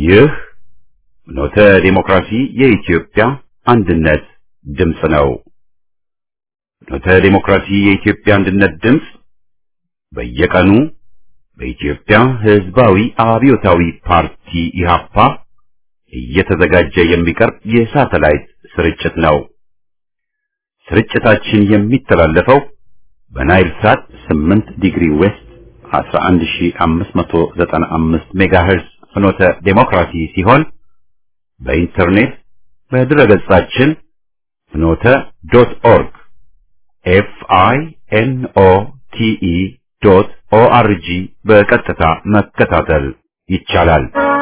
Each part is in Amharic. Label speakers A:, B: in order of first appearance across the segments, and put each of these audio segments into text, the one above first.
A: ይህ ኖተ ዲሞክራሲ የኢትዮጵያ አንድነት ድምፅ ነው። ኖተ ዲሞክራሲ የኢትዮጵያ አንድነት ድምፅ በየቀኑ በኢትዮጵያ ሕዝባዊ አብዮታዊ ፓርቲ ኢህአፓ እየተዘጋጀ የሚቀርብ የሳተላይት ስርጭት ነው። ስርጭታችን የሚተላለፈው በናይል ሳት 8 ዲግሪ ዌስት 11595 ሜጋሄርዝ ፍኖተ ዴሞክራሲ ሲሆን በኢንተርኔት በድረገጻችን ፍኖተ ዶት ኦርግ ኤፍ አይ ኤን ኦ ቲ ኢ ዶት ኦ አር ጂ በቀጥታ መከታተል ይቻላል።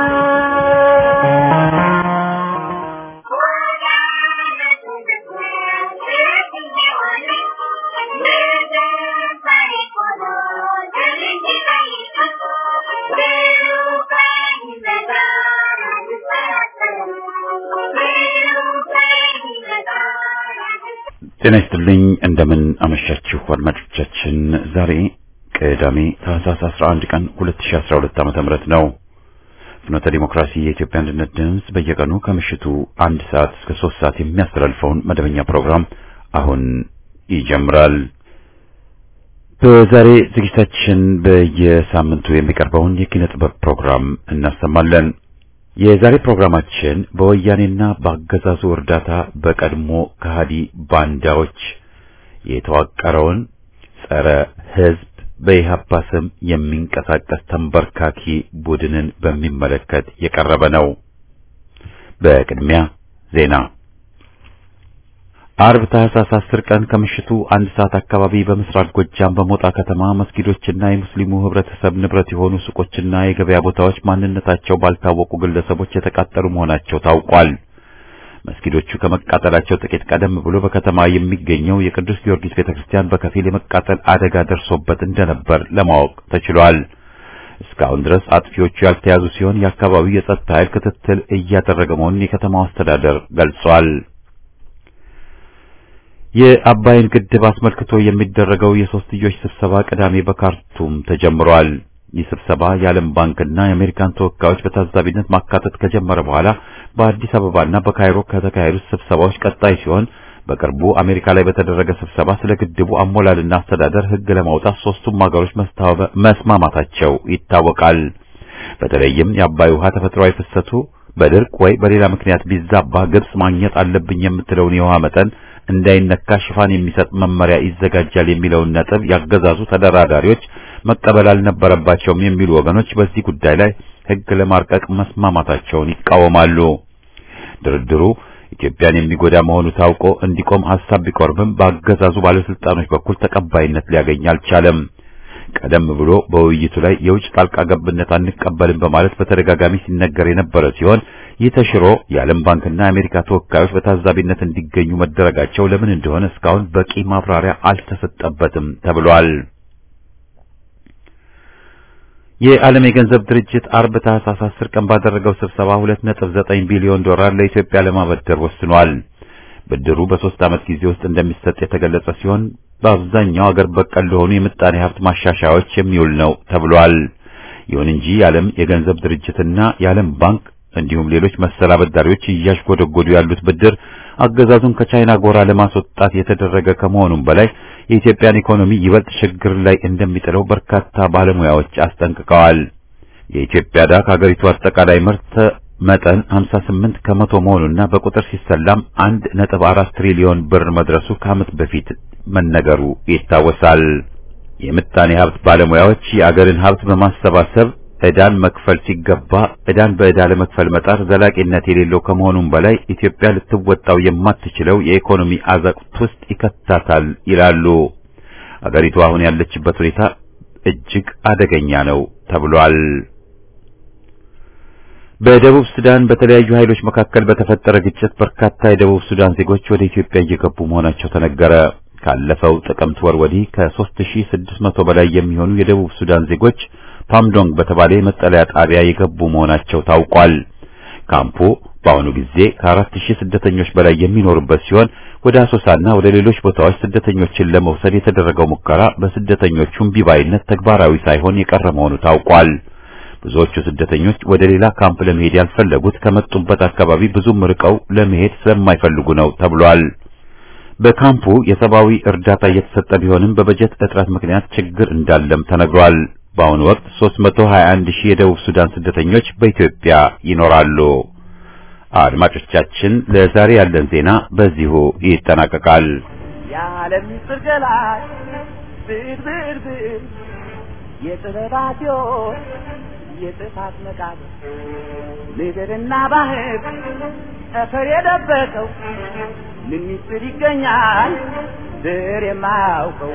A: ጤና ይስጥልኝ። እንደምን አመሻችሁ አድማጮቻችን። ዛሬ ቅዳሜ ታህሳስ 11 ቀን 2012 ዓመተ ምህረት ነው። ፍኖተ ዲሞክራሲ የኢትዮጵያ አንድነት ድምፅ በየቀኑ ከምሽቱ አንድ ሰዓት እስከ ሶስት ሰዓት የሚያስተላልፈውን መደበኛ ፕሮግራም አሁን ይጀምራል። በዛሬ ዝግጅታችን በየሳምንቱ የሚቀርበውን የኪነ ጥበብ ፕሮግራም እናሰማለን። የዛሬ ፕሮግራማችን በወያኔና በአገዛዙ እርዳታ በቀድሞ ከሃዲ ባንዳዎች የተዋቀረውን ጸረ ሕዝብ በኢህአፓ ስም የሚንቀሳቀስ ተንበርካኪ ቡድንን በሚመለከት የቀረበ ነው። በቅድሚያ ዜና። አርብ ታህሳስ 10 ቀን ከምሽቱ አንድ ሰዓት አካባቢ በምስራቅ ጎጃም በሞጣ ከተማ መስጊዶችና የሙስሊሙ ህብረተሰብ ንብረት የሆኑ ሱቆችና የገበያ ቦታዎች ማንነታቸው ባልታወቁ ግለሰቦች የተቃጠሉ መሆናቸው ታውቋል። መስጊዶቹ ከመቃጠላቸው ጥቂት ቀደም ብሎ በከተማ የሚገኘው የቅዱስ ጊዮርጊስ ቤተክርስቲያን በከፊል የመቃጠል አደጋ ደርሶበት እንደነበር ለማወቅ ተችሏል። እስካሁን ድረስ አጥፊዎቹ ያልተያዙ ሲሆን የአካባቢው የጸጥታ ኃይል ክትትል እያደረገ መሆኑን የከተማው አስተዳደር ገልጿል። የአባይን ግድብ አስመልክቶ የሚደረገው የሶስትዮሽ ስብሰባ ቅዳሜ በካርቱም ተጀምሯል። ይህ ስብሰባ የዓለም ባንክና የአሜሪካን ተወካዮች በታዛቢነት ማካተት ከጀመረ በኋላ በአዲስ አበባና በካይሮ ከተካሄዱት ስብሰባዎች ቀጣይ ሲሆን በቅርቡ አሜሪካ ላይ በተደረገ ስብሰባ ስለ ግድቡ አሞላልና አስተዳደር ሕግ ለማውጣት ሶስቱም ሀገሮች መስማማታቸው ይታወቃል። በተለይም የአባይ ውሃ ተፈጥሯዊ ፍሰቱ በድርቅ ወይ በሌላ ምክንያት ቢዛባ ግብጽ ማግኘት አለብኝ የምትለውን የውሃ መጠን እንዳይነካ ሽፋን የሚሰጥ መመሪያ ይዘጋጃል የሚለውን ነጥብ ያገዛዙ ተደራዳሪዎች መቀበል አልነበረባቸውም የሚሉ ወገኖች በዚህ ጉዳይ ላይ ሕግ ለማርቀቅ መስማማታቸውን ይቃወማሉ። ድርድሩ ኢትዮጵያን የሚጎዳ መሆኑ ታውቆ እንዲቆም ሐሳብ ቢቆርብም በአገዛዙ ባለስልጣኖች በኩል ተቀባይነት ሊያገኝ አልቻለም። ቀደም ብሎ በውይይቱ ላይ የውጭ ጣልቃ ገብነት አንቀበልም በማለት በተደጋጋሚ ሲነገር የነበረ ሲሆን ይህ ተሽሮ የዓለም ባንክና የአሜሪካ ተወካዮች በታዛቢነት እንዲገኙ መደረጋቸው ለምን እንደሆነ እስካሁን በቂ ማብራሪያ አልተሰጠበትም ተብሏል። የዓለም የገንዘብ ድርጅት አርብ ታህሳስ 10 ቀን ባደረገው ስብሰባ 2.9 ቢሊዮን ዶላር ለኢትዮጵያ ለማበደር ወስኗል። ብድሩ በሶስት ዓመት ጊዜ ውስጥ እንደሚሰጥ የተገለጸ ሲሆን በአብዛኛው አገር በቀል ለሆኑ የምጣኔ ሀብት ማሻሻያዎች የሚውል ነው ተብሏል። ይሁን እንጂ የዓለም የገንዘብ ድርጅትና የዓለም ባንክ እንዲሁም ሌሎች መሰል አበዳሪዎች እያሽጎደጎዱ ያሉት ብድር አገዛዙን ከቻይና ጎራ ለማስወጣት የተደረገ ከመሆኑም በላይ የኢትዮጵያን ኢኮኖሚ ይበልጥ ችግር ላይ እንደሚጥለው በርካታ ባለሙያዎች አስጠንቅቀዋል። የኢትዮጵያ ዕዳ ከሀገሪቱ አጠቃላይ ምርት መጠን 58 ከመቶ መሆኑና በቁጥር ሲሰላም 1.4 ትሪሊዮን ብር መድረሱ ከዓመት በፊት መነገሩ ይታወሳል። የምጣኔ ሀብት ባለሙያዎች የአገርን ሀብት በማሰባሰብ ዕዳን መክፈል ሲገባ ዕዳን በዕዳ ለመክፈል መጣር ዘላቂነት የሌለው ከመሆኑም በላይ ኢትዮጵያ ልትወጣው የማትችለው የኢኮኖሚ አዘቅት ውስጥ ይከታታል ይላሉ። አገሪቱ አሁን ያለችበት ሁኔታ እጅግ አደገኛ ነው ተብሏል። በደቡብ ሱዳን በተለያዩ ኃይሎች መካከል በተፈጠረ ግጭት በርካታ የደቡብ ሱዳን ዜጎች ወደ ኢትዮጵያ እየገቡ መሆናቸው ተነገረ። ካለፈው ጥቅምት ወር ወዲህ ከ3600 በላይ የሚሆኑ የደቡብ ሱዳን ዜጎች ፓምዶንግ በተባለ የመጠለያ ጣቢያ የገቡ መሆናቸው ታውቋል። ካምፑ በአሁኑ ጊዜ ከአራት ሺህ ስደተኞች በላይ የሚኖሩበት ሲሆን ወደ አሶሳና ወደ ሌሎች ቦታዎች ስደተኞችን ለመውሰድ የተደረገው ሙከራ በስደተኞቹም ቢባይነት ተግባራዊ ሳይሆን የቀረ መሆኑ ታውቋል። ብዙዎቹ ስደተኞች ወደ ሌላ ካምፕ ለመሄድ ያልፈለጉት ከመጡበት አካባቢ ብዙም ርቀው ለመሄድ ስለማይፈልጉ ነው ተብሏል። በካምፑ የሰብአዊ እርዳታ እየተሰጠ ቢሆንም በበጀት እጥረት ምክንያት ችግር እንዳለም ተነግሯል። በአሁኑ ወቅት 321 ሺህ የደቡብ ሱዳን ስደተኞች በኢትዮጵያ ይኖራሉ። አድማጮቻችን፣ ለዛሬ ያለን ዜና በዚሁ ይጠናቀቃል።
B: የዓለም ምስጢር ገላጭ ብዕር ብዕር ብዕር የጥበባት ሕይወት የጥፋት መቃብር ምድርና ባህር ጠፈር የደበቀው ምን ምስጢር ይገኛል ብዕር የማያውቀው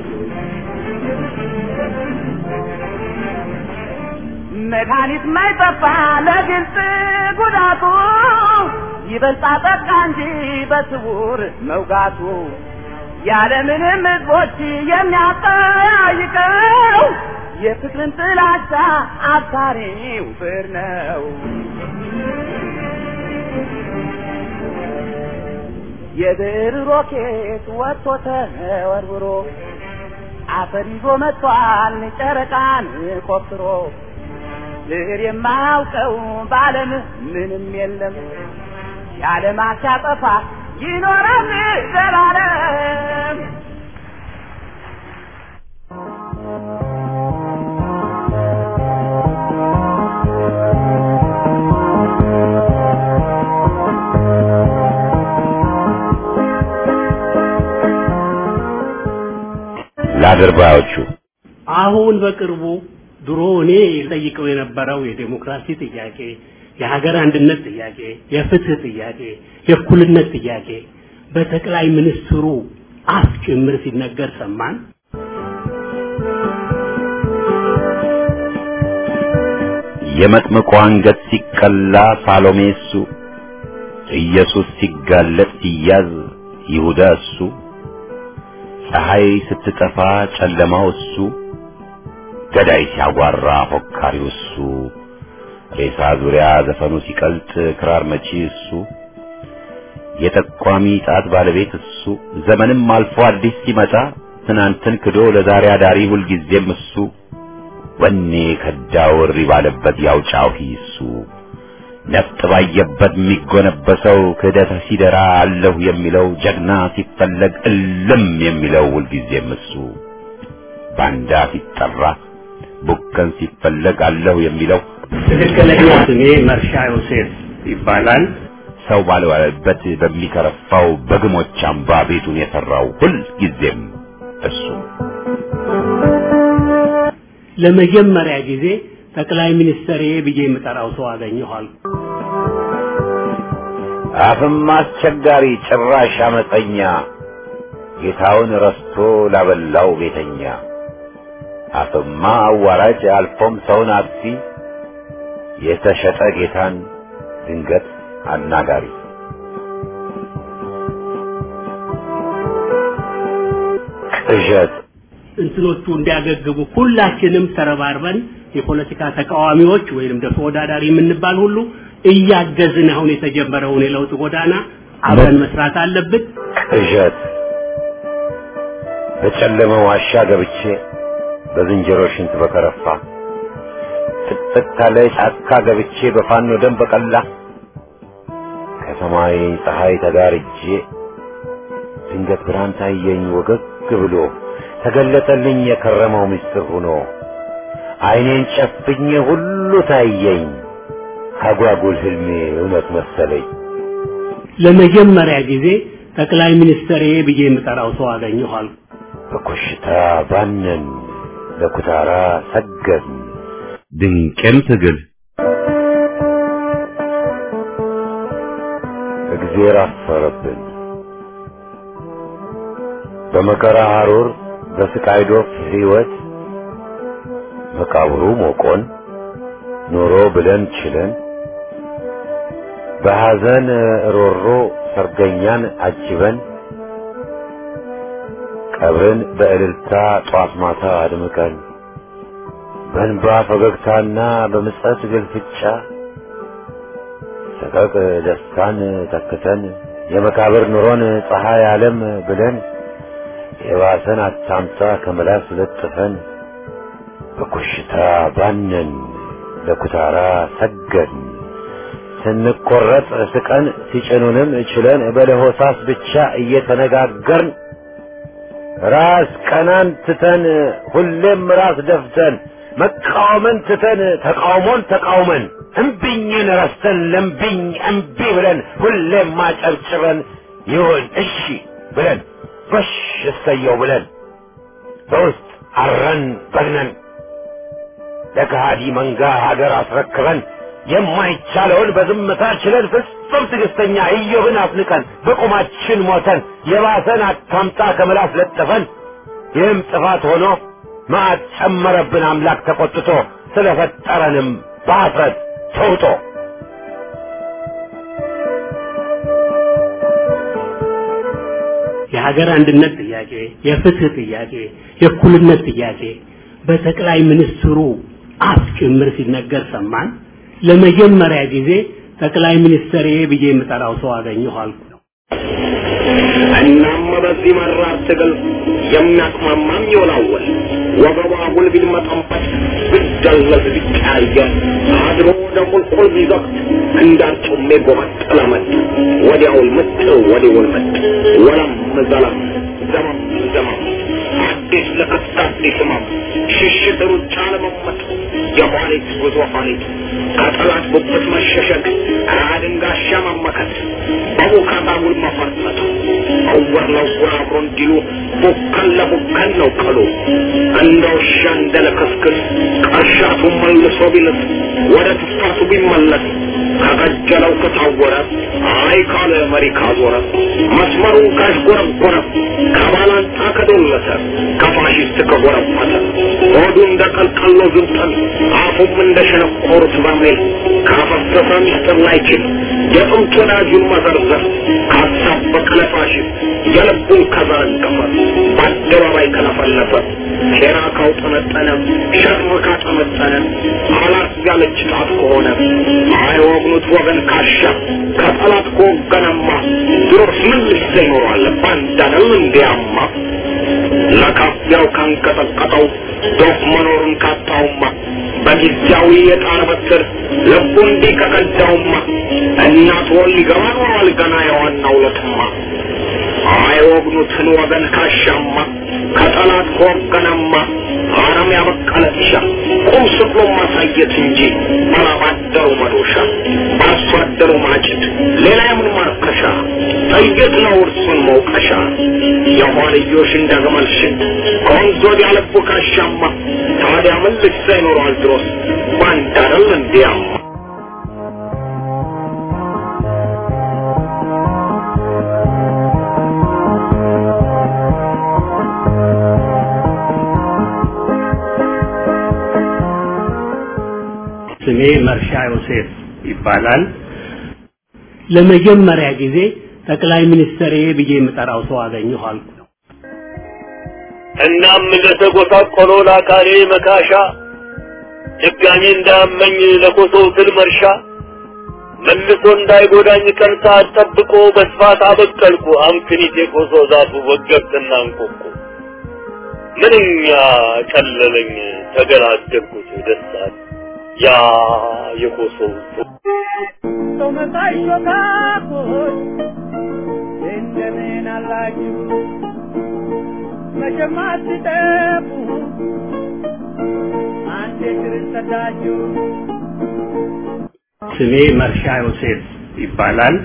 B: መድኃኒት ማይጠፋ ለግልጽ ጉዳቱ ይበልጣ ጠቃ እንጂ በስውር መውጋቱ ያለምንም ሕዝቦች የሚያጠያይቀው የፍቅርን ጥላቻ አብሳሪው ብዕር ነው። የብዕር ሮኬት ወጥቶ ተወርውሮ አፈር ይዞ መጥቷል ጨረቃን ቆፍሮ ብዕር የማያውቀው በዓለም ምንም የለም የዓለም ሲያጠፋ ይኖራል ዘላለም።
A: ለአድርባዮቹ
C: አሁን በቅርቡ ድሮ እኔ ጠይቀው የነበረው የዴሞክራሲ ጥያቄ፣ የሀገር አንድነት ጥያቄ፣ የፍትህ ጥያቄ፣ የእኩልነት ጥያቄ በጠቅላይ ሚኒስትሩ አፍ ጭምር ሲነገር ሰማን።
A: የመጥምቁ አንገት ሲቀላ ሳሎሜ እሱ፣ ኢየሱስ ሲጋለጥ ሲያዝ ይሁዳ እሱ፣ ፀሐይ ስትጠፋ ጨለማው እሱ፣ ገዳይ ሲያጓራ ፎካሪው እሱ፣ ሬሳ ዙሪያ ዘፈኑ ሲቀልጥ ክራር መቺ እሱ፣ የጠቋሚ ጣት ባለቤት እሱ፣ ዘመንም አልፎ አዲስ ሲመጣ ትናንትን ክዶ ለዛሬ አዳሪ ሁልጊዜም እሱ፣ ወኔ ከዳው እሪ ባለበት ያው ጫሂ እሱ፣ ነፍጥ ባየበት የሚጎነበሰው ክህደት ሲደራ አለሁ የሚለው ጀግና ሲፈለግ እልም የሚለው ሁልጊዜም እሱ፣ ባንዳ ሲጠራ ቡከን ሲፈለግ አለሁ የሚለው
C: ትክክለኛ ስሜ መርሻ ዮሴፍ ይባላል።
A: ሰው ባልዋለበት በሚከረፋው በግሞች አምባ ቤቱን የሰራው ሁልጊዜም እሱ
C: ለመጀመሪያ ጊዜ ጠቅላይ ሚኒስትር ብዬ የምጠራው ሰው አገኘኋል።
A: አፍም አስቸጋሪ ጭራሽ አመፀኛ ጌታውን ረስቶ ላበላው ቤተኛ አፍማ አዋራጅ አልፎም ሰውን አጥፊ የተሸጠ ጌታን ድንገት አናጋሪ ቅዠት
C: እንትኖቹ እንዲያገግሙ ሁላችንም ተረባርበን የፖለቲካ ተቃዋሚዎች ወይንም ደግሞ ተወዳዳሪ የምንባል ሁሉ እያገዝን አሁን የተጀመረውን የለውጥ ጎዳና አብረን መስራት አለብን።
A: ቅዠት በጨለመ ዋሻ ገብቼ በዝንጀሮ ሽንት በከረፋ ጥቅጥቅ ካለ ጫካ ገብቼ በፋኖ ደም በቀላ ከሰማይ ፀሐይ ተጋርጄ ድንገት ብርሃን ታየኝ ወገግ ብሎ ተገለጠልኝ የከረመው ምስጢር ሆኖ ዓይኔን ጨፍኜ ሁሉ ታየኝ አጓጉል ህልሜ እውነት መሰለኝ።
C: ለመጀመሪያ ጊዜ ጠቅላይ ሚኒስትር ብዬ የምጠራው ሰው አገኘኋል።
A: በኮሽታ ባነን ለኩታራ ሰገድን ድንቅም ትግል እግዜር አፈረብን በመከራ ሐሩር በስቃይ ዶፍ ሕይወት መቃብሩ ሞቆን ኖሮ ብለን ችለን በሐዘን ሮሮ ሰርገኛን አጅበን ቀብርን በእልልታ ጧት ማታ አድምቀን በእንባ ፈገግታና በምጸት ግልፍጫ ሰቀቅ ደስታን ተክተን የመቃብር ኑሮን ፀሐይ ዓለም ብለን የባሰን አታምጣ ከመላስ ለጥፈን በኮሽታ ባነን
D: ለኩታራ ሰገድን ስንቆረጥ ስቀን ሲጭኑንም ችለን በለሆሳስ ብቻ እየተነጋገርን ራስ ቀናን ትተን ሁሌም ራስ ደፍተን መቃወምን ትተን ተቃውሞን ተቃውመን እምቢኝን ረስተን ለምቢኝ እምቢ ብለን ሁሌም ማጨብጭበን ይሁን እሺ ብለን በሽ እሰየው ብለን በውስጥ አረን በግነን ለከሃዲ መንጋ ሀገር አስረክበን የማይቻለውን በዝምታ ችለን ፍጹም ትዕግስተኛ ኢዮብን አፍንቀን በቁማችን ሞተን የባሰን አታምጣ ከምላስ ለጥፈን ይህም ጥፋት ሆኖ መዓት ጨመረብን አምላክ ተቆጥቶ ስለፈጠረንም በአፍረት ተውጦ
C: የሀገር አንድነት ጥያቄ፣ የፍትህ ጥያቄ፣ የእኩልነት ጥያቄ በጠቅላይ ሚኒስትሩ አፍ ጭምር ሲነገር ሰማን። ለመጀመሪያ ጊዜ ጠቅላይ ሚኒስትር ብዬ የምጠራው ሰው አገኘሁ አልኩ።
E: እናም በዚህ መራር ትግል የሚያቅማማም ይወላወል ወገቧ ሁል ቢልመጠመጥ ቢደለዝ ቢቀያየር አድሮ ወደ ቁልቁል ቢዘቅት እንዳርጩሜ ጎመጥ ለመጥ ወዲያውል ምጥ ወዲውል ምጥ ወለም ዘለም ዘመም ዘመም አዲስ ለክስት አዲስ ህመም ሽሽት ሩጫ ለመመጥ የኋሊት ጉዞ ኋሊት ከጠላት ጉብት መሸሸግ አድንጋሻ መመከት በቡካታ ውል መፈርጠጥ እውር ለውር አብሮ እንዲሉ ቡከን ለቡከን ነው ቀሉ እንደ ውሻ እንደ ለክስክስ ቀሻቱ መልሶ ቢልስ ወደ ትፋቱ ቢመለስ ከቀጀለው ከታወረ አይ ካለ መሪ ካዞረ መስመሩን ካሽጎረጎረ ከባላንጣ ከዶለተ ከፋሽስት ከጎረፈተ ሆዱ እንደ ቀልቀሎ ዝንጠል አፉም እንደ ሸነቆሩት በርሜል ካፈሰሰ ሚስጥር ላይችል የጥንት ወዳጁን መዘርዘር ካሳበቀ ለፋሽስት የልቡን ከዘረገፈ በአደባባይ ከለፈለፈ ሴራ ካውጠነጠነ ሸር ካጠመጠነ አላት ያለች ጣት ከሆነ አይወግኑት ወገን ካሻ ከጠላት ከወገነማ ድሮስ ምን ልሰ ይኖራል ባንዳነው እንዲያማ ለካፊያው ካንቀጠቀጠው ዶፍ መኖሩን ካጣውማ በጊዜያዊ የጣር በትር ልቡ እንዲህ ከቀዳውማ እናት ወል ሊገባ ኖሯል ገና የዋናው ለትማ አይወግኑትን ወገን ካሻማ ከጠላት ከወገነማ አረም ያበቀለ እሻ ቁም ስቅሎ ማሳየት እንጂ ባላባደሩ መዶሻ በአርሶ አደሩ ማጭድ ሌላ የምን ማርከሻ ጥይት ነው እርሱን መውቀሻ የኋልዮሽ እንደ ግመል ሽት ከወንዝ ወዲያ ልቡ ካሻማ ታዲያ ምን ልሳ ይኖረዋል ድሮስ ባንድ አይደል እንዲያማ
C: ስሜ መርሻ ዮሴፍ ይባላል። ለመጀመሪያ ጊዜ ጠቅላይ ሚኒስትር ብዬ የምጠራው ሰው አገኘሁ አልኩ።
F: እናም ለተጎሳቆለው ለአካሌ መካሻ ድጋሜ እንዳመኝ ለኮሶው ትል መርሻ መልሶ እንዳይጎዳኝ ቀን ሰዓት ጠብቆ በስፋት አበቀልኩ አምክኒት የኮሶ ዛፉ ወገብትና እንቆቁ ምንኛ ቀለለኝ ተገላገልኩት ደስታል ያ የኮሶው
B: ሰው መሳይ ሾካኮች እንደምን አላችሁ? መቼም አትጠፉ አንዴ ሽርን ሰዳችሁ
C: ስሜ መርሻ ዮሴፍ ይባላል።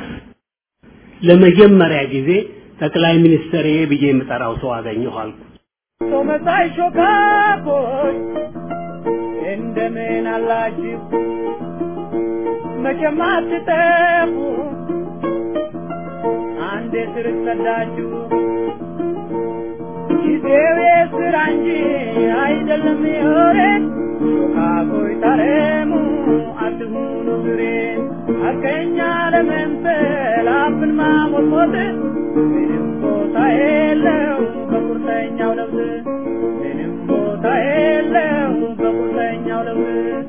C: ለመጀመሪያ ጊዜ ጠቅላይ ሚኒስትር ብዬ የምጠራው ሰው አገኘሁ አልኩ።
B: ሰው መሳይ ሾካኮች እንደምን አላችሁ? መቼም አትጠፉ አንዴ ስር ሰዳችሁ ጊዜው የስራ እንጂ አይደለም የወሬ ሾካኮይ ታረሙ አትሁኑ ብሬን ሐቀኛ ለመምሰል አፍን ማሞጥሞጥ ምንም ቦታ የለው በቁርጠኛው ለውዝ ምንም ቦታ የለው በቁርጠኛው ለውዝ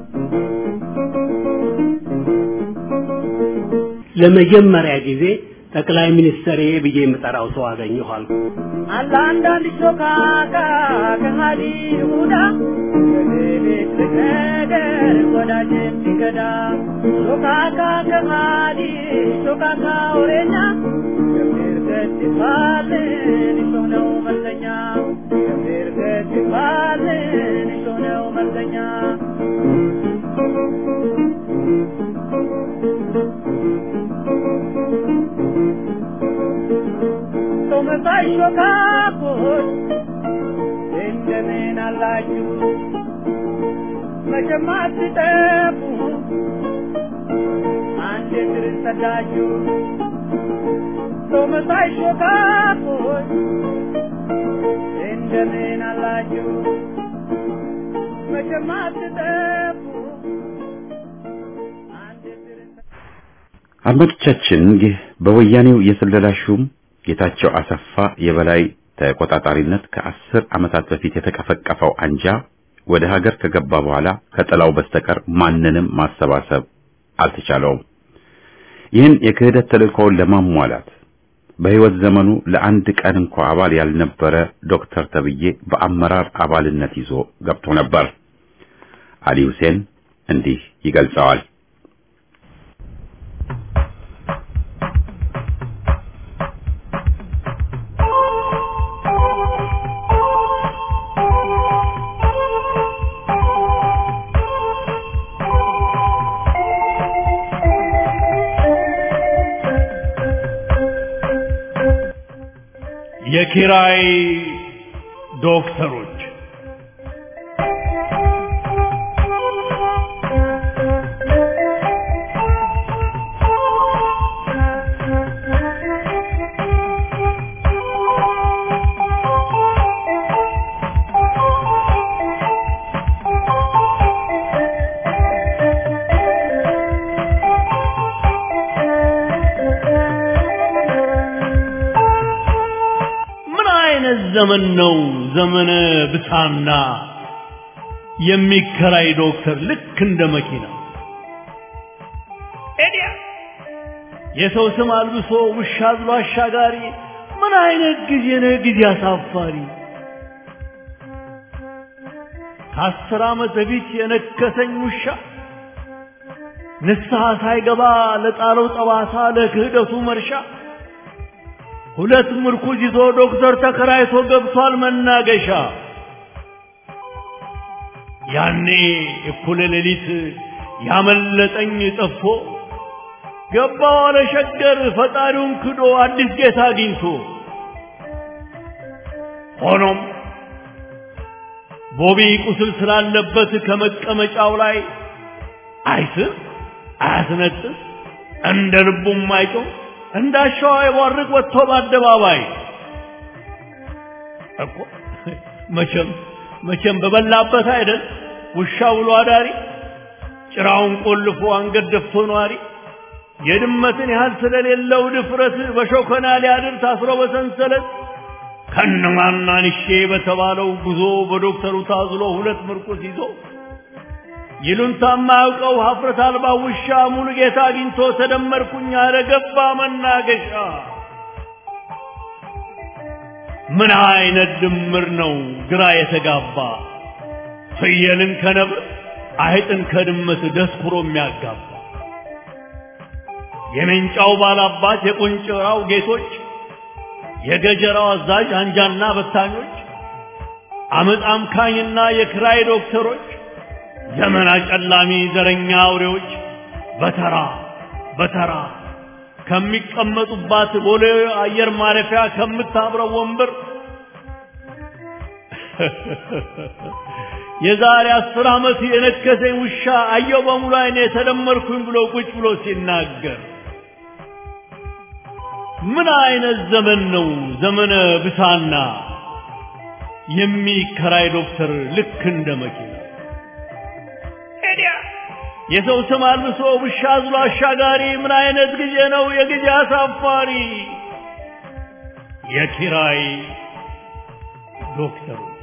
C: ለመጀመሪያ ጊዜ ጠቅላይ ሚኒስትሬ ብዬ የምጠራው ሰው አገኘሁ አልኩ።
B: አለ አንዳንድ ሾካካ ከሃዲ ይሁዳ በቤት ነገር ወዳጅን ሲገዳ ሾካካ ከሃዲ ሾካካ ወሬኛ ገብር ገት ይባልን እሾህ ነው መልከኛ ገብር ገት ይባልን እሾህ ነው መልከኛ ሰው መሳይ ሾካኮች እንደምን አላችሁ? መቼም አትጠፉ አንድ እግር ሰዳችሁ። ሰው መሳይ ሾካኮች እንደምን አላችሁ? መቼም አትጠፉ አንድ እግር
A: አድማጮቻችን ይህ በወያኔው የስለላ ሹም ጌታቸው አሰፋ የበላይ ተቆጣጣሪነት ከአስር ዓመታት በፊት የተቀፈቀፈው አንጃ ወደ ሀገር ከገባ በኋላ ከጥላው በስተቀር ማንንም ማሰባሰብ አልተቻለውም። ይህን የክህደት ተልእኮውን ለማሟላት በሕይወት ዘመኑ ለአንድ ቀን እንኳ አባል ያልነበረ ዶክተር ተብዬ በአመራር አባልነት ይዞ ገብቶ ነበር። አሊ ሁሴን እንዲህ ይገልጸዋል።
G: የኪራይ ዶክተሮች ምን አይነት ዘመን ነው? ዘመነ ብሳና የሚከራይ ዶክተር ልክ እንደ መኪና ኤዲያ የሰው ስም አልብሶ ውሻ ብሎ አሻጋሪ። ምን አይነት ጊዜ ነው? ጊዜ አሳፋሪ። ከአስር ዓመት በፊት የነከሰኝ ውሻ ንስሐ ሳይገባ ለጣለው ጠባሳ ለክህደቱ መርሻ ሁለት ምርኩዝ ይዞ ዶክተር ተከራይቶ ገብቷል መናገሻ። ያኔ እኩለ ሌሊት ያመለጠኝ ጠፍቶ ገባ ዋለ ሸገር ፈጣሪውን ክዶ አዲስ ጌታ አግኝቶ። ሆኖም ቦቢ ቁስል ስላለበት ከመቀመጫው ላይ አይስም አያስነጥስ እንደ ልቡም አይጮህ እንዳሻው አይቧርቅ ወጥቶ በአደባባይ እኮ መቼም መቼም በበላበት አይደል ውሻ ውሎ አዳሪ ጭራውን ቆልፎ አንገት ደፍቶ ነዋሪ የድመትን ያህል ስለሌለው ድፍረት በሾከና ሊያድር ታስሮ በሰንሰለት ከነማናንሼ በተባለው ጉዞ በዶክተሩ ታዝሎ ሁለት ምርኩስ ይዞ ይሉንታ የማያውቀው ሀፍረት አልባ ውሻ ሙሉ ጌታ አግኝቶ ተደመርኩኝ አለ ገባ መናገሻ። ምን አይነት ድምር ነው ግራ የተጋባ ፍየልን ከነብር አይጥን ከድመት ደስኩሮ የሚያጋባ የሜንጫው ባላባት የቆንጭራው ጌቶች የገጀራው አዛዥ አንጃና በታኞች አመፅ አምካኝና የክራይ ዶክተሮች ዘመን አጨላሚ ዘረኛ አውሬዎች በተራ በተራ ከሚቀመጡባት ቦሌ አየር ማረፊያ ከምታብረው ወንበር የዛሬ አስር ዓመት የነከሰኝ ውሻ አየው በሙሉ አይኔ ተደመርኩኝ ብሎ ቁጭ ብሎ ሲናገር ምን አይነት ዘመን ነው ዘመነ ብሳና የሚከራይ ዶክተር ልክ እንደ መኪና የሰው ስም አልብሶ ውሻ አዝሎ አሻጋሪ ምን አይነት ጊዜ ነው የጊዜ አሳፋሪ የኪራይ ዶክተሮች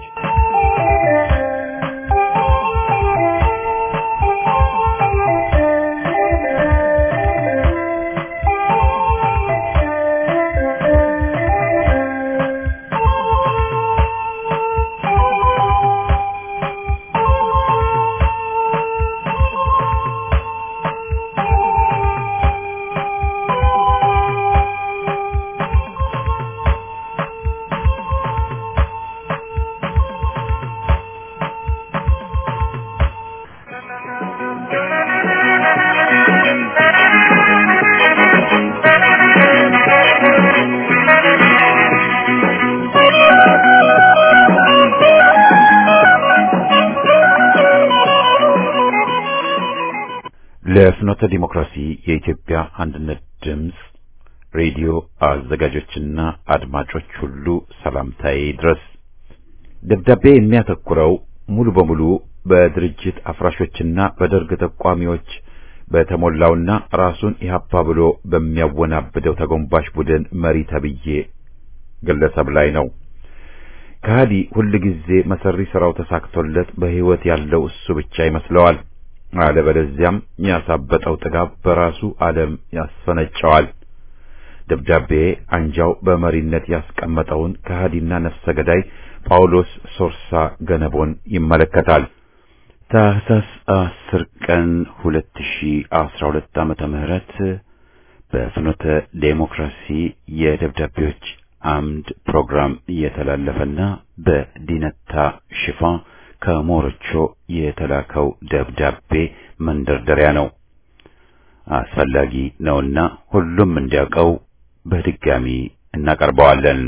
A: ለፍኖተ ዲሞክራሲ የኢትዮጵያ አንድነት ድምፅ ሬዲዮ አዘጋጆችና አድማጮች ሁሉ ሰላምታዬ ድረስ። ደብዳቤ የሚያተኩረው ሙሉ በሙሉ በድርጅት አፍራሾችና በደርግ ተቋሚዎች በተሞላውና ራሱን ኢህአፓ ብሎ በሚያወናብደው ተጎንባሽ ቡድን መሪ ተብዬ ግለሰብ ላይ ነው። ከሃዲ ሁልጊዜ መሰሪ ስራው ተሳክቶለት በህይወት ያለው እሱ ብቻ ይመስለዋል። አለበለዚያም ያሳበጠው ጥጋብ በራሱ ዓለም ያስፈነጨዋል። ደብዳቤ አንጃው በመሪነት ያስቀመጠውን ከሃዲና ነፍሰ ገዳይ ጳውሎስ ሶርሳ ገነቦን ይመለከታል። ታህሳስ አስር ቀን ሁለት ሺ አስራ ሁለት ዓመተ ምህረት በፍኖተ ዴሞክራሲ የደብዳቤዎች አምድ ፕሮግራም እየተላለፈና በዲነታ ሽፋን ከሞሮቾ የተላከው ደብዳቤ መንደርደሪያ ነው። አስፈላጊ ነውና ሁሉም እንዲያውቀው በድጋሚ እናቀርበዋለን።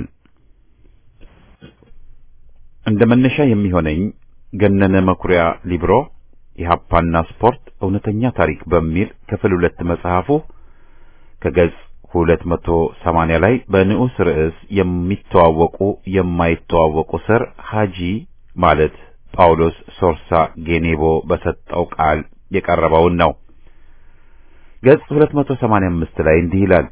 A: እንደ መነሻ የሚሆነኝ ገነነ መኩሪያ ሊብሮ ኢህአፓና ስፖርት እውነተኛ ታሪክ በሚል ክፍል ሁለት መጽሐፉ ከገጽ ሁለት መቶ ሰማንያ ላይ በንዑስ ርዕስ የሚተዋወቁ የማይተዋወቁ ስር ሀጂ ማለት ጳውሎስ ሶርሳ ጌኔቦ በሰጠው ቃል የቀረበውን ነው። ገጽ 285 ላይ እንዲህ ይላል።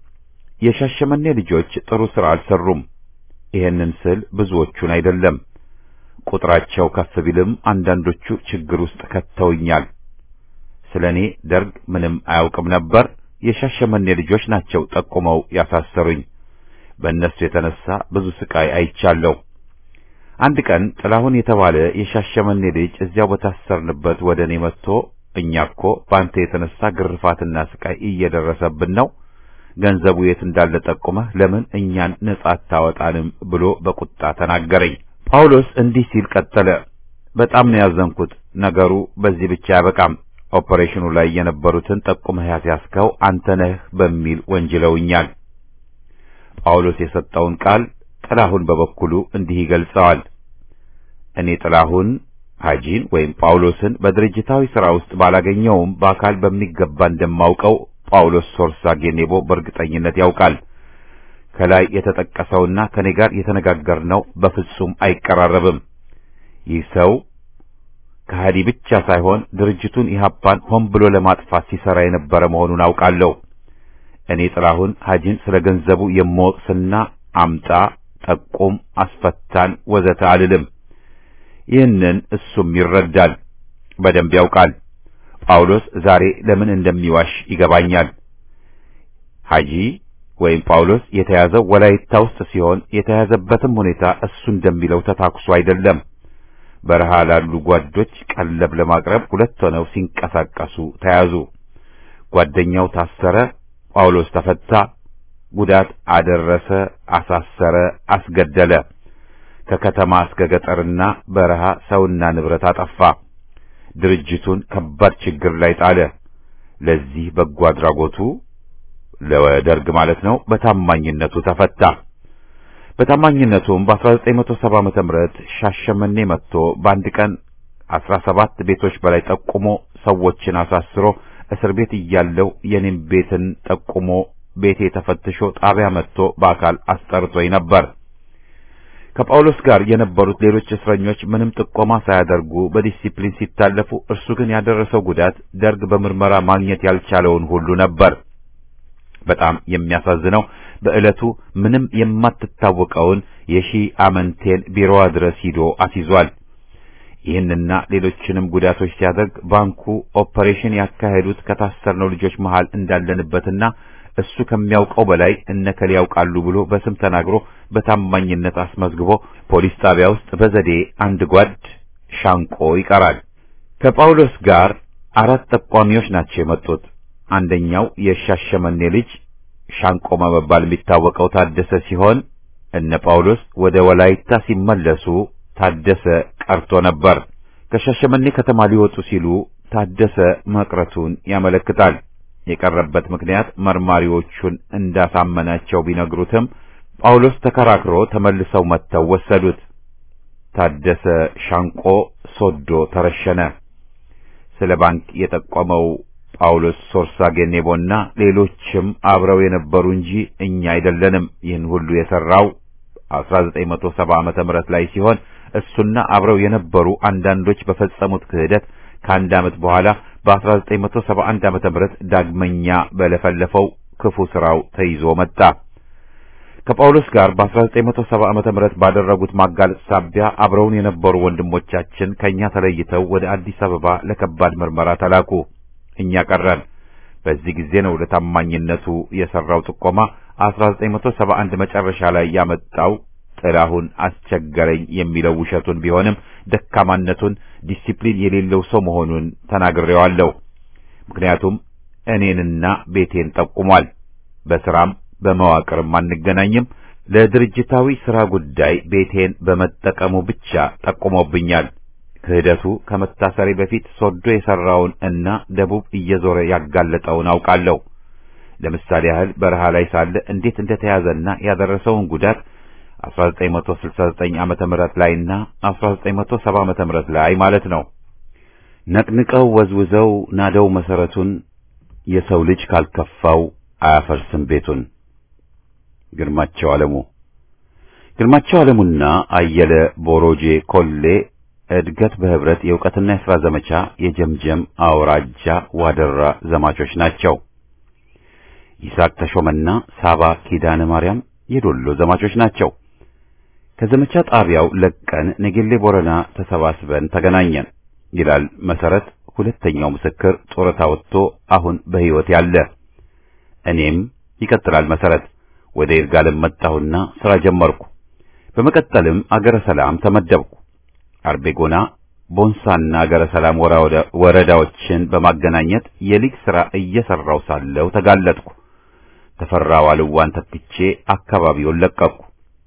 A: የሻሸመኔ ልጆች ጥሩ ሥራ አልሰሩም። ይሄንን ስል ብዙዎቹን አይደለም። ቁጥራቸው ከፍ ቢልም አንዳንዶቹ ችግር ውስጥ ከተውኛል። ስለኔ ደርግ ምንም አያውቅም ነበር። የሻሸመኔ ልጆች ናቸው ጠቁመው ያሳሰሩኝ። በእነሱ የተነሳ ብዙ ስቃይ አይቻለሁ። አንድ ቀን ጥላሁን የተባለ የሻሸመኔ ልጅ እዚያው በታሰርንበት ወደ እኔ መጥቶ እኛ እኮ በአንተ የተነሳ ግርፋትና ስቃይ እየደረሰብን ነው፣ ገንዘቡ የት እንዳለ ጠቁመህ ለምን እኛን ነጻ አታወጣንም ብሎ በቁጣ ተናገረኝ። ጳውሎስ እንዲህ ሲል ቀጠለ። በጣም ነው ያዘንኩት። ነገሩ በዚህ ብቻ አያበቃም። ኦፐሬሽኑ ላይ የነበሩትን ጠቁመህ ያስያዝከው አንተ ነህ በሚል ወንጅለውኛል። ጳውሎስ የሰጠውን ቃል ጥላሁን በበኩሉ እንዲህ ይገልጸዋል። እኔ ጥላሁን ሐጂን ወይም ጳውሎስን በድርጅታዊ ሥራ ውስጥ ባላገኘውም በአካል በሚገባ እንደማውቀው ጳውሎስ ሶርሳ ጌኔቦ በእርግጠኝነት ያውቃል። ከላይ የተጠቀሰውና ከኔ ጋር የተነጋገርነው በፍጹም አይቀራረብም። ይህ ሰው ከሃዲ ብቻ ሳይሆን ድርጅቱን ኢህአፓን ሆን ብሎ ለማጥፋት ሲሰራ የነበረ መሆኑን አውቃለሁ። እኔ ጥላሁን ሐጂን ስለ ገንዘቡ የምወቅስና አምጣ፣ ጠቁም፣ አስፈታን ወዘተ አልልም። ይህንን እሱም ይረዳል፣ በደንብ ያውቃል። ጳውሎስ ዛሬ ለምን እንደሚዋሽ ይገባኛል። ሐጂ ወይም ጳውሎስ የተያዘው ወላይታ ውስጥ ሲሆን የተያዘበትም ሁኔታ እሱ እንደሚለው ተታኩሶ አይደለም። በረሃ ላሉ ጓዶች ቀለብ ለማቅረብ ሁለት ሆነው ሲንቀሳቀሱ ተያዙ። ጓደኛው ታሰረ፣ ጳውሎስ ተፈታ። ጉዳት አደረሰ፣ አሳሰረ፣ አስገደለ። ከከተማ እስከ ገጠርና በረሃ ሰውና ንብረት አጠፋ። ድርጅቱን ከባድ ችግር ላይ ጣለ። ለዚህ በጎ አድራጎቱ ለደርግ ማለት ነው በታማኝነቱ ተፈታ። በታማኝነቱም በ1970 ዓመተ ምህረት ሻሸመኔ መጥቶ በአንድ ቀን 17 ቤቶች በላይ ጠቁሞ ሰዎችን አሳስሮ እስር ቤት እያለው የኔም ቤትን ጠቁሞ ቤቴ ተፈትሾ ጣቢያ መጥቶ በአካል አስጠርቶኝ ነበር። ከጳውሎስ ጋር የነበሩት ሌሎች እስረኞች ምንም ጥቆማ ሳያደርጉ በዲሲፕሊን ሲታለፉ፣ እርሱ ግን ያደረሰው ጉዳት ደርግ በምርመራ ማግኘት ያልቻለውን ሁሉ ነበር። በጣም የሚያሳዝነው በዕለቱ ምንም የማትታወቀውን የሺህ አመንቴን ቢሮዋ ድረስ ሂዶ አስይዟል። ይህንና ሌሎችንም ጉዳቶች ሲያደርግ ባንኩ ኦፐሬሽን ያካሄዱት ከታሰርነው ልጆች መሃል እንዳለንበትና እሱ ከሚያውቀው በላይ እነከል ያውቃሉ ብሎ በስም ተናግሮ በታማኝነት አስመዝግቦ ፖሊስ ጣቢያ ውስጥ በዘዴ አንድ ጓድ ሻንቆ ይቀራል። ከጳውሎስ ጋር አራት ጠቋሚዎች ናቸው የመጡት። አንደኛው የሻሸመኔ ልጅ ሻንቆ በመባል የሚታወቀው ታደሰ ሲሆን እነ ጳውሎስ ወደ ወላይታ ሲመለሱ ታደሰ ቀርቶ ነበር። ከሻሸመኔ ከተማ ሊወጡ ሲሉ ታደሰ መቅረቱን ያመለክታል። የቀረበት ምክንያት መርማሪዎቹን እንዳሳመናቸው ቢነግሩትም ጳውሎስ ተከራክሮ ተመልሰው መጥተው ወሰዱት። ታደሰ ሻንቆ ሶዶ ተረሸነ። ስለ ባንክ የጠቆመው ጳውሎስ ሶርሳ ጌኔቦና ሌሎችም አብረው የነበሩ እንጂ እኛ አይደለንም። ይህን ሁሉ የሰራው 1970 ዓመተ ምህረት ላይ ሲሆን እሱና አብረው የነበሩ አንዳንዶች በፈጸሙት ክህደት ከአንድ ዓመት በኋላ በ1971 ዓመተ ምህረት ዳግመኛ በለፈለፈው ክፉ ስራው ተይዞ መጣ። ከጳውሎስ ጋር በ1970 ዓመተ ምህረት ባደረጉት ማጋለጥ ሳቢያ አብረውን የነበሩ ወንድሞቻችን ከኛ ተለይተው ወደ አዲስ አበባ ለከባድ ምርመራ ተላኩ። እኛ ቀረን። በዚህ ጊዜ ነው ለታማኝነቱ የሰራው ጥቆማ 1971 መጨረሻ ላይ ያመጣው ጥላሁን አስቸገረኝ የሚለው ውሸቱን ቢሆንም ደካማነቱን ዲሲፕሊን የሌለው ሰው መሆኑን ተናግሬዋለሁ። ምክንያቱም እኔንና ቤቴን ጠቁሟል። በስራም በመዋቅርም አንገናኝም። ለድርጅታዊ ስራ ጉዳይ ቤቴን በመጠቀሙ ብቻ ጠቁሞብኛል። ክህደቱ ከመታሰሪ በፊት ሶዶ የሰራውን እና ደቡብ እየዞረ ያጋለጠውን አውቃለሁ። ለምሳሌ ያህል በረሃ ላይ ሳለ እንዴት እንደተያዘና ያደረሰውን ጉዳት 1969 ዓመተ ምህረት ላይና 1970 ዓመተ ምህረት ላይ ማለት ነው። ነቅንቀው ወዝውዘው ናደው መሰረቱን የሰው ልጅ ካልከፋው አያፈርስም ቤቱን። ግርማቸው ዓለሙ ግርማቸው ዓለሙና አየለ ቦሮጄ ኮሌ እድገት በህብረት የእውቀትና የሥራ ዘመቻ የጀምጀም አውራጃ ዋደራ ዘማቾች ናቸው። ይስሐቅ ተሾመና ሳባ ኪዳነ ማርያም የዶሎ ዘማቾች ናቸው። ከዘመቻ ጣቢያው ለቀን ነጌሌ ቦረና ተሰባስበን ተገናኘን ይላል መሰረት። ሁለተኛው ምስክር ጡረታ ወጥቶ አሁን በሕይወት ያለ እኔም ይቀጥላል መሰረት ወደ ይርጋለም መጣሁና ሥራ ጀመርኩ። በመቀጠልም አገረ ሰላም ተመደብኩ። አርቤጎና ቦንሳና አገረ ሰላም ወረዳዎችን በማገናኘት የሊግ ሥራ እየሰራው ሳለሁ ተጋለጥኩ። ተፈራ ዋልዋን ተክቼ አካባቢውን ለቀቅኩ።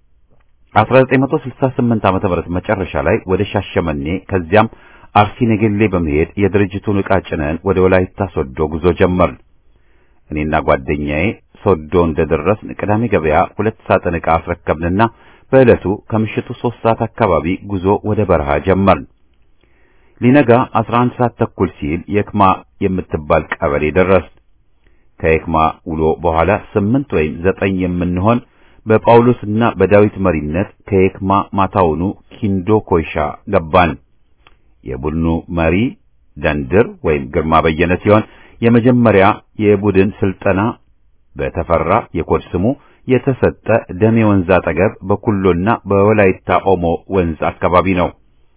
A: 1968 ዓመተ ምህረት መጨረሻ ላይ ወደ ሻሸመኔ ከዚያም አርሲ ነገሌ በመሄድ የድርጅቱን ዕቃ ጭነን ወደ ወላይታ ሶዶ ጉዞ ጀመርን። እኔና ጓደኛዬ ሶዶ እንደደረስን ቅዳሜ ገበያ ሁለት ሳጥን ዕቃ አስረከብንና በዕለቱ ከምሽቱ ሦስት ሰዓት አካባቢ ጉዞ ወደ በረሃ ጀመርን። ሊነጋ 11 ሰዓት ተኩል ሲል የክማ የምትባል ቀበሌ ደረስን። ከየክማ ውሎ በኋላ ስምንት ወይም ዘጠኝ የምንሆን በጳውሎስና በዳዊት መሪነት ከየክማ ማታውኑ ኪንዶ ኮይሻ ገባን። የቡድኑ መሪ ደንድር ወይም ግርማ በየነ ሲሆን የመጀመሪያ የቡድን ስልጠና በተፈራ የኮድ ስሙ የተሰጠ ደሜ ወንዝ አጠገብ በኩሎና በወላይታ ኦሞ ወንዝ አካባቢ ነው።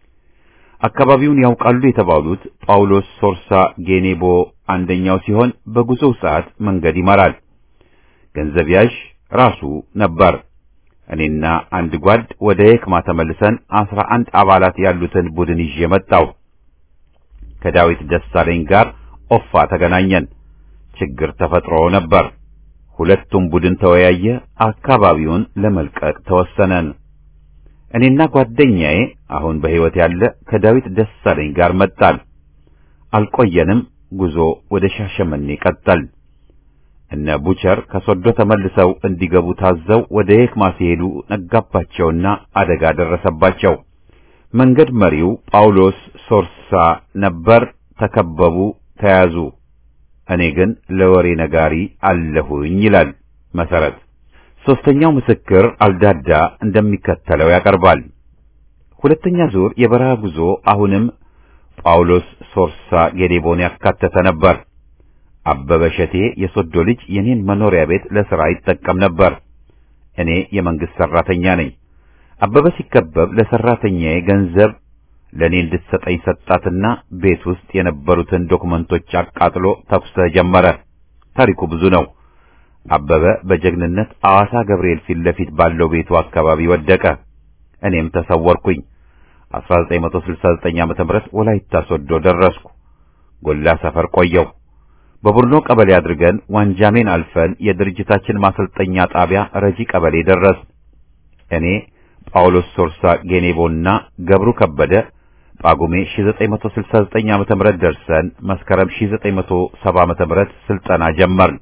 A: አካባቢውን ያውቃሉ የተባሉት ጳውሎስ ሶርሳ ጌኔቦ አንደኛው ሲሆን በጉዞው ሰዓት መንገድ ይመራል። ገንዘብ ያዥ ራሱ ነበር። እኔና አንድ ጓድ ወደ የክማ ተመልሰን አስራ አንድ አባላት ያሉትን ቡድን ይዤ መጣሁ። ከዳዊት ደሳለኝ ጋር ኦፋ ተገናኘን። ችግር ተፈጥሮ ነበር። ሁለቱም ቡድን ተወያየ። አካባቢውን ለመልቀቅ ተወሰነን። እኔና ጓደኛዬ አሁን በሕይወት ያለ ከዳዊት ደሳለኝ ጋር መጣን። አልቆየንም። ጉዞ ወደ ሻሸመኔ ቀጠል። እነ ቡቸር ከሶዶ ተመልሰው እንዲገቡ ታዘው ወደ የክማ ሲሄዱ ነጋባቸውና አደጋ ደረሰባቸው። መንገድ መሪው ጳውሎስ ሶርሳ ነበር። ተከበቡ፣ ተያዙ። እኔ ግን ለወሬ ነጋሪ አለሁኝ ይላል መሰረት። ሶስተኛው ምስክር አልዳዳ እንደሚከተለው ያቀርባል። ሁለተኛ ዙር የበረሃ ጉዞ አሁንም ጳውሎስ ሶርሳ ጌዴቦን ያካተተ ነበር። አበበ ሸቴ የሶዶ ልጅ የኔን መኖሪያ ቤት ለሥራ ይጠቀም ነበር። እኔ የመንግስት ሰራተኛ ነኝ። አበበ ሲከበብ ለሰራተኛዬ ገንዘብ ለኔ እንድትሰጠኝ ሰጣትና ቤት ውስጥ የነበሩትን ዶክመንቶች አቃጥሎ ተኩስ ጀመረ። ታሪኩ ብዙ ነው። አበበ በጀግንነት አዋሳ ገብርኤል ፊት ለፊት ባለው ቤቱ አካባቢ ወደቀ። እኔም ተሰወርኩኝ። 1969 ዓመተ ምህረት ወላይታ ሶዶ ደረስኩ። ጎላ ሰፈር ቆየው። በቡርኖ ቀበሌ አድርገን ዋንጃሜን አልፈን የድርጅታችን ማሰልጠኛ ጣቢያ ረጂ ቀበሌ ደረስ። እኔ ጳውሎስ ሶርሳ ጌኔቦና ገብሩ ከበደ ጳጉሜ 1969 ዓመተ ምህረት ደርሰን መስከረም 1970 ዓመተ ምህረት ስልጠና ጀመርን።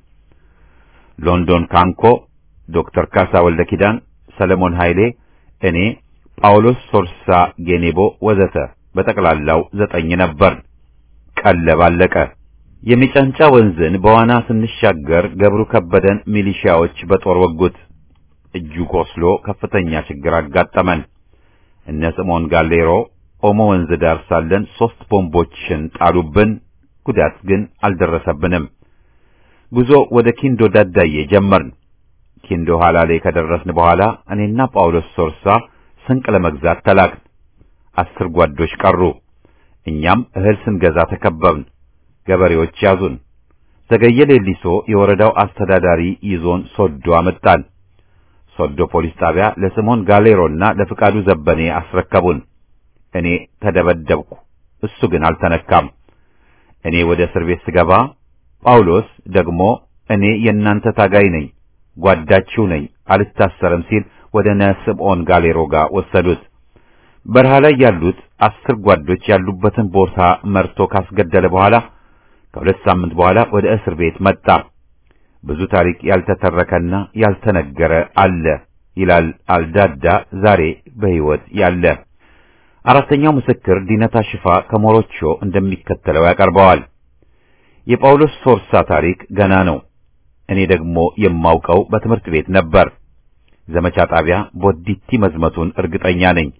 A: ሎንዶን ካንኮ ዶክተር ካሳ ወልደ ኪዳን፣ ሰለሞን ኃይሌ፣ እኔ፣ ጳውሎስ ሶርሳ ጌኔቦ ወዘተ በጠቅላላው ዘጠኝ ነበር። ቀለብ አለቀ። የሚጫንጫ ወንዝን በዋና ስንሻገር ገብሩ ከበደን ሚሊሺያዎች በጦር ወጉት። እጁ ቆስሎ ከፍተኛ ችግር አጋጠመን። እነ ስምዖን ጋሌሮ ኦሞ ወንዝ ዳር ሳለን ሦስት ቦምቦችን ጣሉብን። ጉዳት ግን አልደረሰብንም። ጉዞ ወደ ኪንዶ ዳዳዬ ጀመርን። ኪንዶ ሐላሌ ከደረስን በኋላ እኔና ጳውሎስ ሶርሳ ስንቅ ለመግዛት ተላክን። አስር ጓዶች ቀሩ። እኛም እህል ስንገዛ ተከበብን። ገበሬዎች ያዙን። ዘገየ ሌሊሶ የወረዳው አስተዳዳሪ ይዞን ሶዶ አመጣን። ሶዶ ፖሊስ ጣቢያ ለስምዖን ጋሌሮና ለፍቃዱ ዘበኔ አስረከቡን። እኔ ተደበደብኩ፣ እሱ ግን አልተነካም። እኔ ወደ እስር ቤት ስገባ ጳውሎስ ደግሞ እኔ የእናንተ ታጋይ ነኝ፣ ጓዳችሁ ነኝ፣ አልታሰርም ሲል ወደ እነ ስምዖን ጋሌሮ ጋር ወሰዱት። በረሃ ላይ ያሉት አስር ጓዶች ያሉበትን ቦታ መርቶ ካስገደለ በኋላ ከሁለት ሳምንት በኋላ ወደ እስር ቤት መጣ። ብዙ ታሪክ ያልተተረከና ያልተነገረ አለ ይላል አልዳዳ ዛሬ በሕይወት ያለ። አራተኛው ምስክር ዲነታ ሽፋ ከሞሮቾ እንደሚከተለው ያቀርበዋል። የጳውሎስ ሶርሳ ታሪክ ገና ነው። እኔ ደግሞ የማውቀው በትምህርት ቤት ነበር። ዘመቻ ጣቢያ ቦዲቲ መዝመቱን እርግጠኛ ነኝ።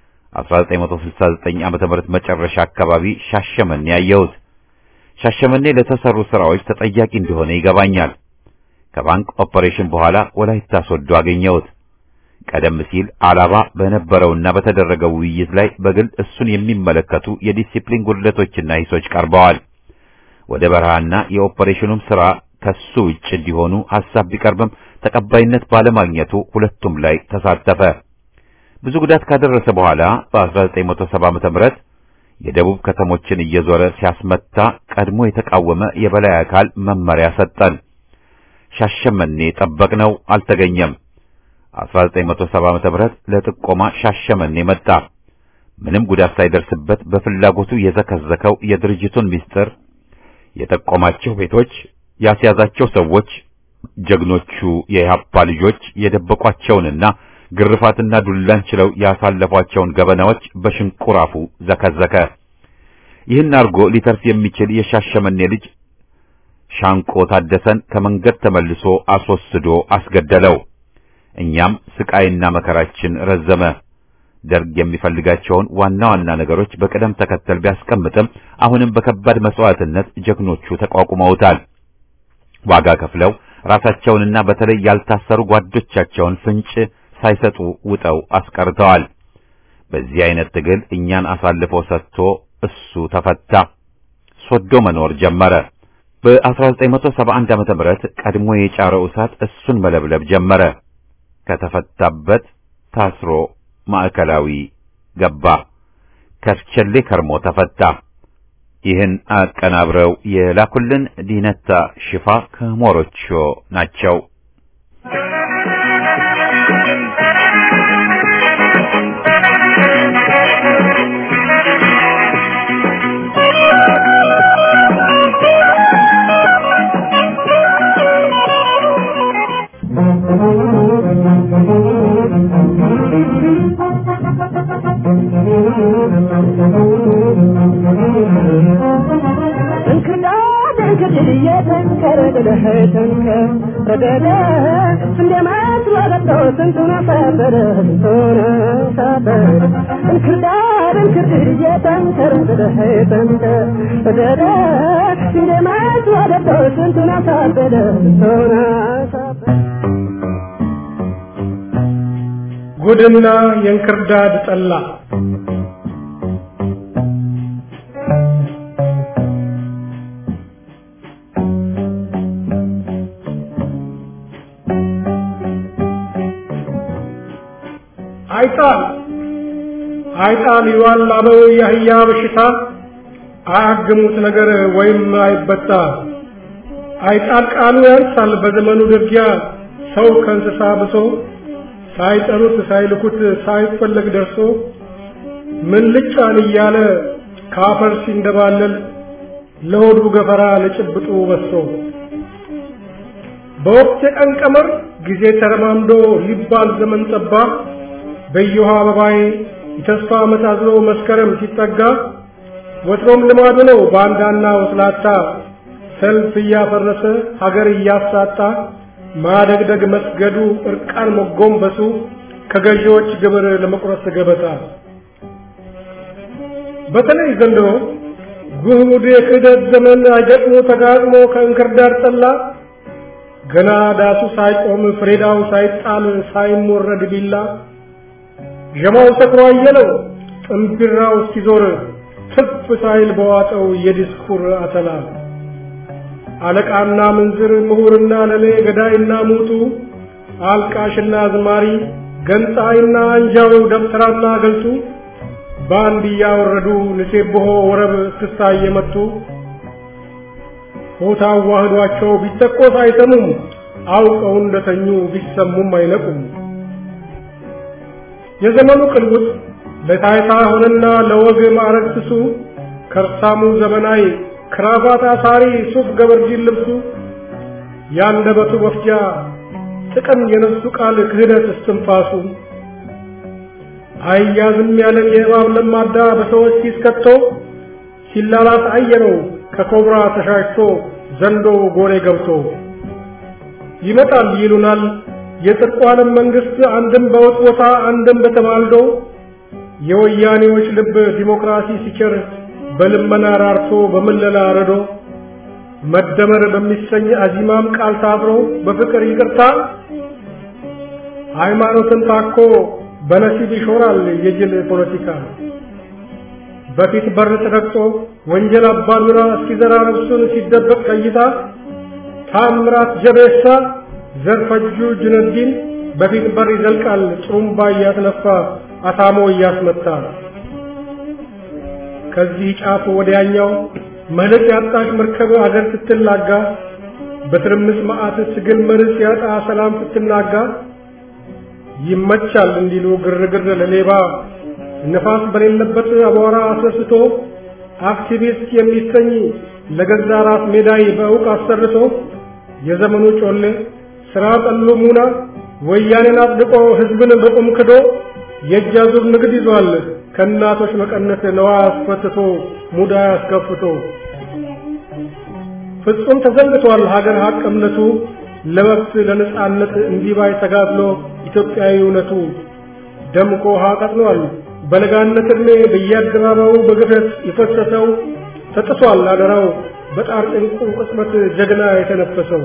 A: 1969 ዓመተ ምህረት መጨረሻ አካባቢ ሻሸመኔ ያየሁት። ሻሸመኔ ለተሰሩ ስራዎች ተጠያቂ እንደሆነ ይገባኛል። ከባንክ ኦፐሬሽን በኋላ ወላይታ ሶዶ አገኘሁት። ቀደም ሲል አላባ በነበረውና በተደረገው ውይይት ላይ በግል እሱን የሚመለከቱ የዲሲፕሊን ጉድለቶችና ሂሶች ቀርበዋል። ወደ በረሃና የኦፐሬሽኑም ስራ ከሱ ውጭ እንዲሆኑ ሐሳብ ቢቀርብም ተቀባይነት ባለማግኘቱ ሁለቱም ላይ ተሳተፈ። ብዙ ጉዳት ካደረሰ በኋላ በ1970 ዓመተ ምህረት የደቡብ ከተሞችን እየዞረ ሲያስመታ ቀድሞ የተቃወመ የበላይ አካል መመሪያ ሰጠን። ሻሸመኔ ጠበቅነው፣ አልተገኘም። 1970 ዓመተ ምህረት ለጥቆማ ሻሸመኔ መጣ። ምንም ጉዳት ሳይደርስበት በፍላጎቱ የዘከዘከው የድርጅቱን ምስጢር የጠቆማቸው ቤቶች፣ ያስያዛቸው ሰዎች፣ ጀግኖቹ የኢህአፓ ልጆች የደበቋቸውንና ግርፋትና ዱላን ችለው ያሳለፏቸውን ገበናዎች በሽንቁር አፉ ዘከዘከ። ይህን አርጎ ሊተርፍ የሚችል የሻሸመኔ ልጅ ሻንቆ ታደሰን ከመንገድ ተመልሶ አስወስዶ አስገደለው። እኛም ስቃይና መከራችን ረዘመ። ደርግ የሚፈልጋቸውን ዋና ዋና ነገሮች በቅደም ተከተል ቢያስቀምጥም አሁንም በከባድ መስዋዕትነት ጀግኖቹ ተቋቁመውታል። ዋጋ ከፍለው ራሳቸውንና በተለይ ያልታሰሩ ጓዶቻቸውን ፍንጭ ሳይሰጡ ውጠው አስቀርተዋል። በዚህ አይነት ትግል እኛን አሳልፎ ሰጥቶ እሱ ተፈታ፣ ሶዶ መኖር ጀመረ። በ1971 ዓመተ ምህረት ቀድሞ የጫረው እሳት እሱን መለብለብ ጀመረ። ከተፈታበት ታስሮ ማዕከላዊ ገባ። ከርቸሌ ከርሞ ተፈታ። ይህን አቀናብረው የላኩልን ዲነታ ሽፋ ከሞሮቾ ናቸው።
H: ጉድና የእንክርዳድ ጠላ አይጣል አይጣል ይዋል አበው የአህያ በሽታ አያግሙት ነገር ወይም አይበጣ አይጣል ቃሉ ያንሳል በዘመኑ ድርጊያ ሰው ከእንስሳ ብሶ ሳይጠሩት ሳይልኩት ሳይፈለግ ደርሶ ምን ልጫን እያለ ካፈር ሲንደባለል ለሆዱ ገፈራ ለጭብጡ በሶ በወቅት የቀን ቀመር ጊዜ ተረማምዶ ሊባል ዘመን ጠባ በየውሃ አበባዬ የተስፋ ዓመት አዝሎ መስከረም ሲጠጋ ወትሮም ልማዱ ነው ባንዳና ወስላታ ሰልፍ እያፈረሰ ሀገር እያሳጣ ማደግደግ መስገዱ እርቃን መጎንበሱ ከገዢዎች ግብር ለመቁረጥ ገበታ በተለይ ዘንድሮ ጉድ የክህደት ዘመን አይገጥሞ ተጋጥሞ ከእንክርዳድ ጠላ ገና ዳሱ ሳይቆም ፍሬዳው ሳይጣል ሳይሞረድ ቢላ ዠማው ሰክሮ አየለው ጥንቢራው እስኪዞር ትፍ ሳይል በዋጠው የዲስኩር አተላ አለቃና ምንዝር ምሁርና ለሌ ገዳይና ሙቱ አልቃሽና አዝማሪ ገንጣይና አንጃው ደብተራና ገልጡ በአንድ እያወረዱ ንሴብሖ ወረብ እስክስታ እየመቱ ሆታ ዋህዷቸው ቢተቆስ አይሰሙም አውቀው እንደተኙ ቢሰሙም አይነቁም። የዘመኑ ቅልውጥ ለታይታ ሆነና ለወግ ማዕረግ ስሱ ከርሳሙ ዘመናዊ ክራቫት አሳሪ ሱፍ ገበርጂን ልብሱ ያንደበቱ መፍጃ ጥቅም የነሱ ቃል ክህደት እስትንፋሱ አያዝም ያለን የእባብ ለማዳ በሰዎች ሲስከቶ ሲላላስ አየነው ከኮብራ ተሻሽቶ ዘንዶ ጎሬ ገብቶ ይመጣል ይሉናል የጽድቁ ዓለም መንግስት አንድም በውጥ ቦታ አንድም በተማልዶ የወያኔዎች ልብ ዲሞክራሲ ሲቸር በልመና ራርቶ በምለላ ረዶ መደመር በሚሰኝ አዚማም ቃል ታብሮ በፍቅር ይቅርታ ሃይማኖትን ታኮ በነሲብ ይሾራል የጅል ፖለቲካ በፊት በር ተረግጦ ወንጀል አባዱራ እስኪዘራ ነፍሱን ሲደበቅ ቀይታ ታምራት ጀቤሳ ዘርፈጁ ጁነዲን በፊት በር ይዘልቃል ጥሩምባ እያስነፋ አታሞ እያስመታ ከዚህ ጫፍ ወዲያኛው መልክ ያጣሽ መርከብ አገር ስትላጋ በትርምስ መዓት ትግል መርስ ያጣ ሰላም ስትናጋ ይመቻል እንዲሉ ግርግር ለሌባ ነፋስ በሌለበት አቧራ አስነስቶ አክቲቪስት የሚሰኝ ለገዛ ራስ ሜዳይ በእውቅ አሰርቶ የዘመኑ ጮሌ ስራ ጠሉ ሙና ወያኔን አጽድቆ ህዝብን በቁም ክዶ የእጅ አዙር ንግድ ይዟል ከእናቶች መቀነት ነዋ አስፈትቶ ሙዳ አስከፍቶ ፍጹም ተዘንግቷል ሀገር ሀቅ እምነቱ ለመብት ለነጻነት እንዲባይ ተጋድሎ ኢትዮጵያዊ እውነቱ ደምቆ ውሃ ቀጥኗል በለጋነት ዕድሜ በየአደባባዩ በግፈት የፈሰሰው ተጥሷል አደራው በጣር ጭንቁ ቅጽበት ጀግና የተነፈሰው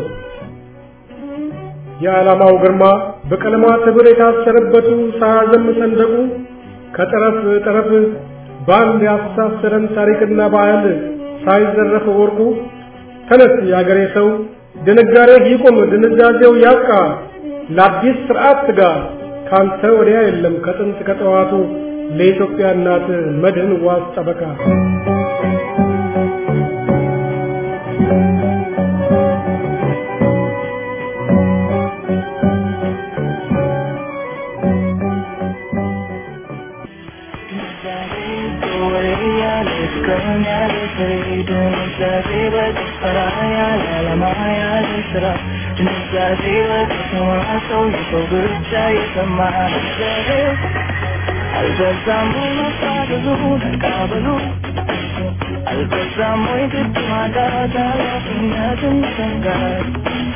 H: የዓላማው ግርማ በቀለማት ህብር የታሰረበቱ ሳያዘም ሰንደቁ ከጠረፍ ጠረፍ በአንድ ያስተሳሰረን ታሪክና ባህል ሳይዘረፍ ወርቁ ተነስ የአገሬ ሰው ድንጋሬ ይቁም ድንዛዜው ያብቃ ለአዲስ ስርዓት ትጋ ካንተ ወዲያ የለም ከጥንት ከጠዋቱ ለኢትዮጵያ እናት መድህን ዋስ ጠበቃ
B: አልበዛም ወይ ግድ ማጣት ኃላፊነትን መሰንጋት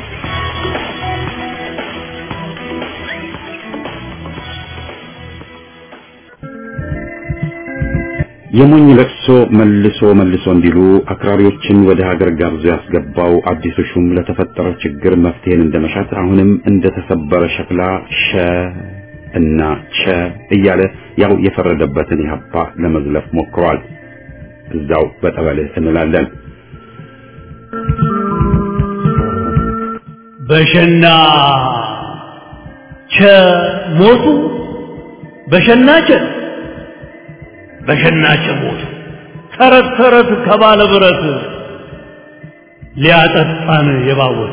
A: የሞኝ ለቅሶ መልሶ መልሶ እንዲሉ አክራሪዎችን ወደ ሀገር ጋብዞ ያስገባው አዲሱ ሹም ለተፈጠረው ችግር መፍትሄን እንደመሻት አሁንም እንደተሰበረ ሸክላ ሸ እና ቸ እያለ ያው የፈረደበትን ኢህአፓ ለመዝለፍ ሞክሯል። እዛው በጠበልህ እንላለን።
G: በሸና ቸ ሞቱ በሸና ቸ በሸና ቸ ሞቱ ተረት ተረት ከባለ ብረት ሊያጠጣን የባወት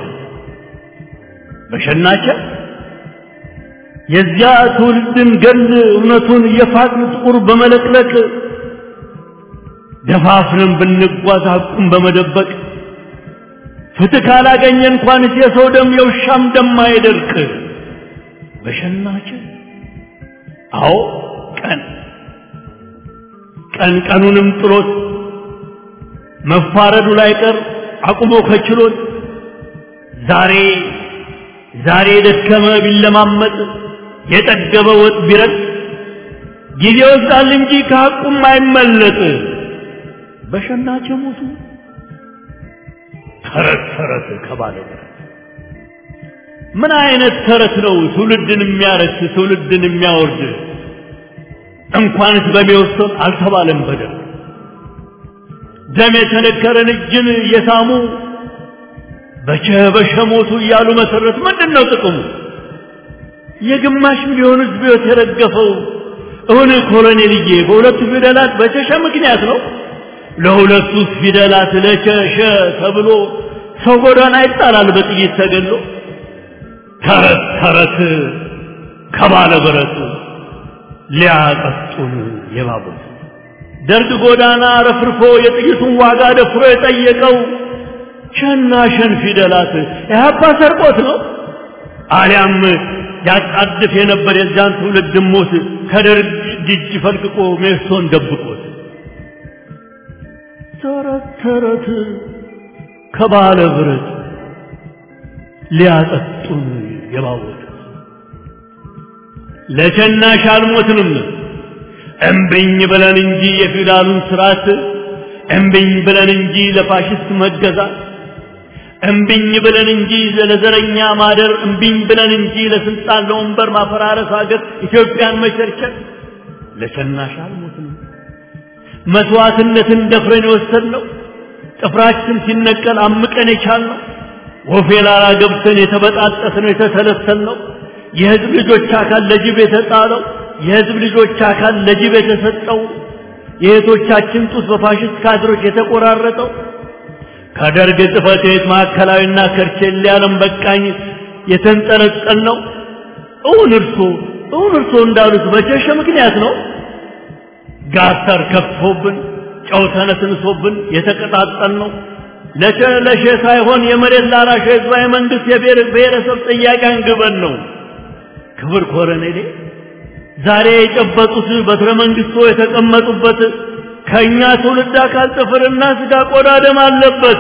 G: በሸናቸ የዚያ ትውልድን ገል እውነቱን እየፋቅን ጥቁር በመለቅለቅ ደፋፍንን ብንጓዝ ሐቁን በመደበቅ ፍትህ ካላገኘ እንኳንስ የሰው ደም የውሻም ደም አይደርቅ። በሸናች አዎ ቀን ቀን ቀኑንም ጥሎት መፋረዱ ላይ ቀር አቁሞ ከችሎት ዛሬ ዛሬ የደከመ ቢለማመጥ የጠገበ ወጥ ቢረጥ ጊዜ ይወስዳል እንጂ ከሐቁም አይመለጥ በሸናች ሞቱ ተረት ተረት ከባለ ምን አይነት ተረት ነው ትውልድን የሚያረክስ ትውልድን የሚያወርድ እንኳንስ በሚወሰን አልተባለም በደል ደም የተነከረን እጅን እየሳሙ በቸ በሸ ሞቱ እያሉ መሰረት ምንድን ነው ጥቅሙ የግማሽ ሚሊዮን ህዝብ ህይወት የረገፈው እውን ኮሎኔልዬ በሁለቱ ፊደላት በቸሸ ምክንያት ነው ለሁለቱ ፊደላት ለቸሸ ተብሎ ሰው ጎዳና ይጣላል በጥይት ተገሎ ተረት ተረት ከባለ ብረቱ ሊያቀጡን የባቡት ደርግ ጎዳና ረፍርፎ የጥይቱን ዋጋ ደፍሮ የጠየቀው ሸና ሸን ፊደላት ኢህአፓ ሰርቆት ነው አሊያም ያጣድፍ የነበር የዚያን ትውልድ ሞት ከደርግ እጅ ፈልቅቆ ሜሶን ደብቆት ተረት ተረት ከባለ ብረት ሊያጠጡን የባወት ለሸናሽ አልሞትንም እምብኝ ብለን እንጂ የፊውዳሉን ስርዓት እምብኝ ብለን እንጂ ለፋሽስት መገዛት እምብኝ ብለን እንጂ ለዘረኛ ማደር እምብኝ ብለን እንጂ ለስልጣን ለወንበር ማፈራረስ ሀገር ኢትዮጵያን መቸርቸር ለሸናሽ አልሞትንም መስዋዕትነትን ደፍረን የወሰድነው ጥፍራችን ሲነቀል አምቀን የቻልነው ወፌ ላላ ገብተን የተበጣጠስነው የተተለተልነው የህዝብ ልጆች አካል ለጅብ የተጣለው የህዝብ ልጆች አካል ለጅብ የተሰጠው የእህቶቻችን ጡት በፋሽስት ካድሮች የተቆራረጠው ከደርግ ጽሕፈት ቤት ማዕከላዊና ከርቼሌ ዓለም በቃኝ የተንጠለጠል ነው። እውን እርሶ እውን እርሶ እንዳሉት በቸሸ ምክንያት ነው። ጋተር ከፍቶብን ጨው ተነስንሶብን የተቀጣጠል ነው። ለሸ ለሸ ሳይሆን የመሬት ላራሽ ህዝባዊ መንግስት የብሔር ብሔረሰብ ጥያቄ አንግበን ነው። ክብር ኮረኔሌ ዛሬ የጨበጡት በትረ መንግስቶ የተቀመጡበት ከእኛ ትውልድ አካል ጥፍርና ስጋ ቆዳ ደም አለበት።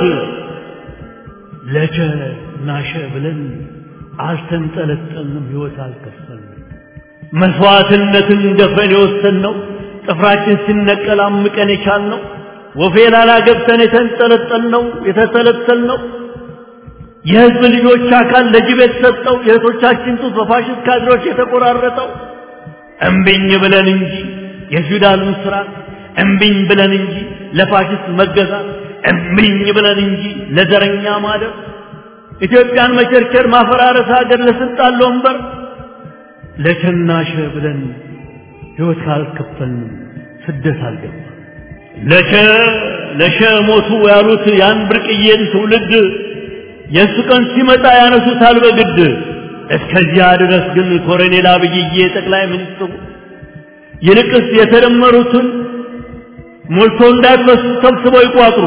G: ለቸ ናሸ ብለን አልተንጠለጠልንም፣ ህይወት አልከፈልንም። መስዋዕትነትን ደፍረን የወሰንነው ጥፍራችን ሲነቀል አምቀን የቻልነው ወፌ ላላ ገብተን የተንጠለጠልነው የተተለተልነው የህዝብ ልጆች አካል ለጅብ የተሰጠው የእህቶቻችን ጡት በፋሽስት ካድሮች የተቆራረጠው እምቢኝ ብለን እንጂ የፊውዳልን ስርዓት እምቢኝ ብለን እንጂ ለፋሽስት መገዛት እምቢኝ ብለን እንጂ ለዘረኛ ማደር ኢትዮጵያን መቸርቸር ማፈራረስ ሀገር ለስልጣን ለወንበር ለቸናሸ ብለን ህይወት ካልከፈልንም ስደት አልገባ ለሸ ለሸ ሞቱ ያሉት ያን ብርቅዬን ትውልድ የእሱ ቀን ሲመጣ ያነሱታል በግድ እስከዚያ ድረስ ግን ኮሎኔል አብይዬ ጠቅላይ ሚኒስትሩ ይልቅስ የተደመሩትን ሞልቶ እንዳይፈሱ ሰብስበው ይቋጥሩ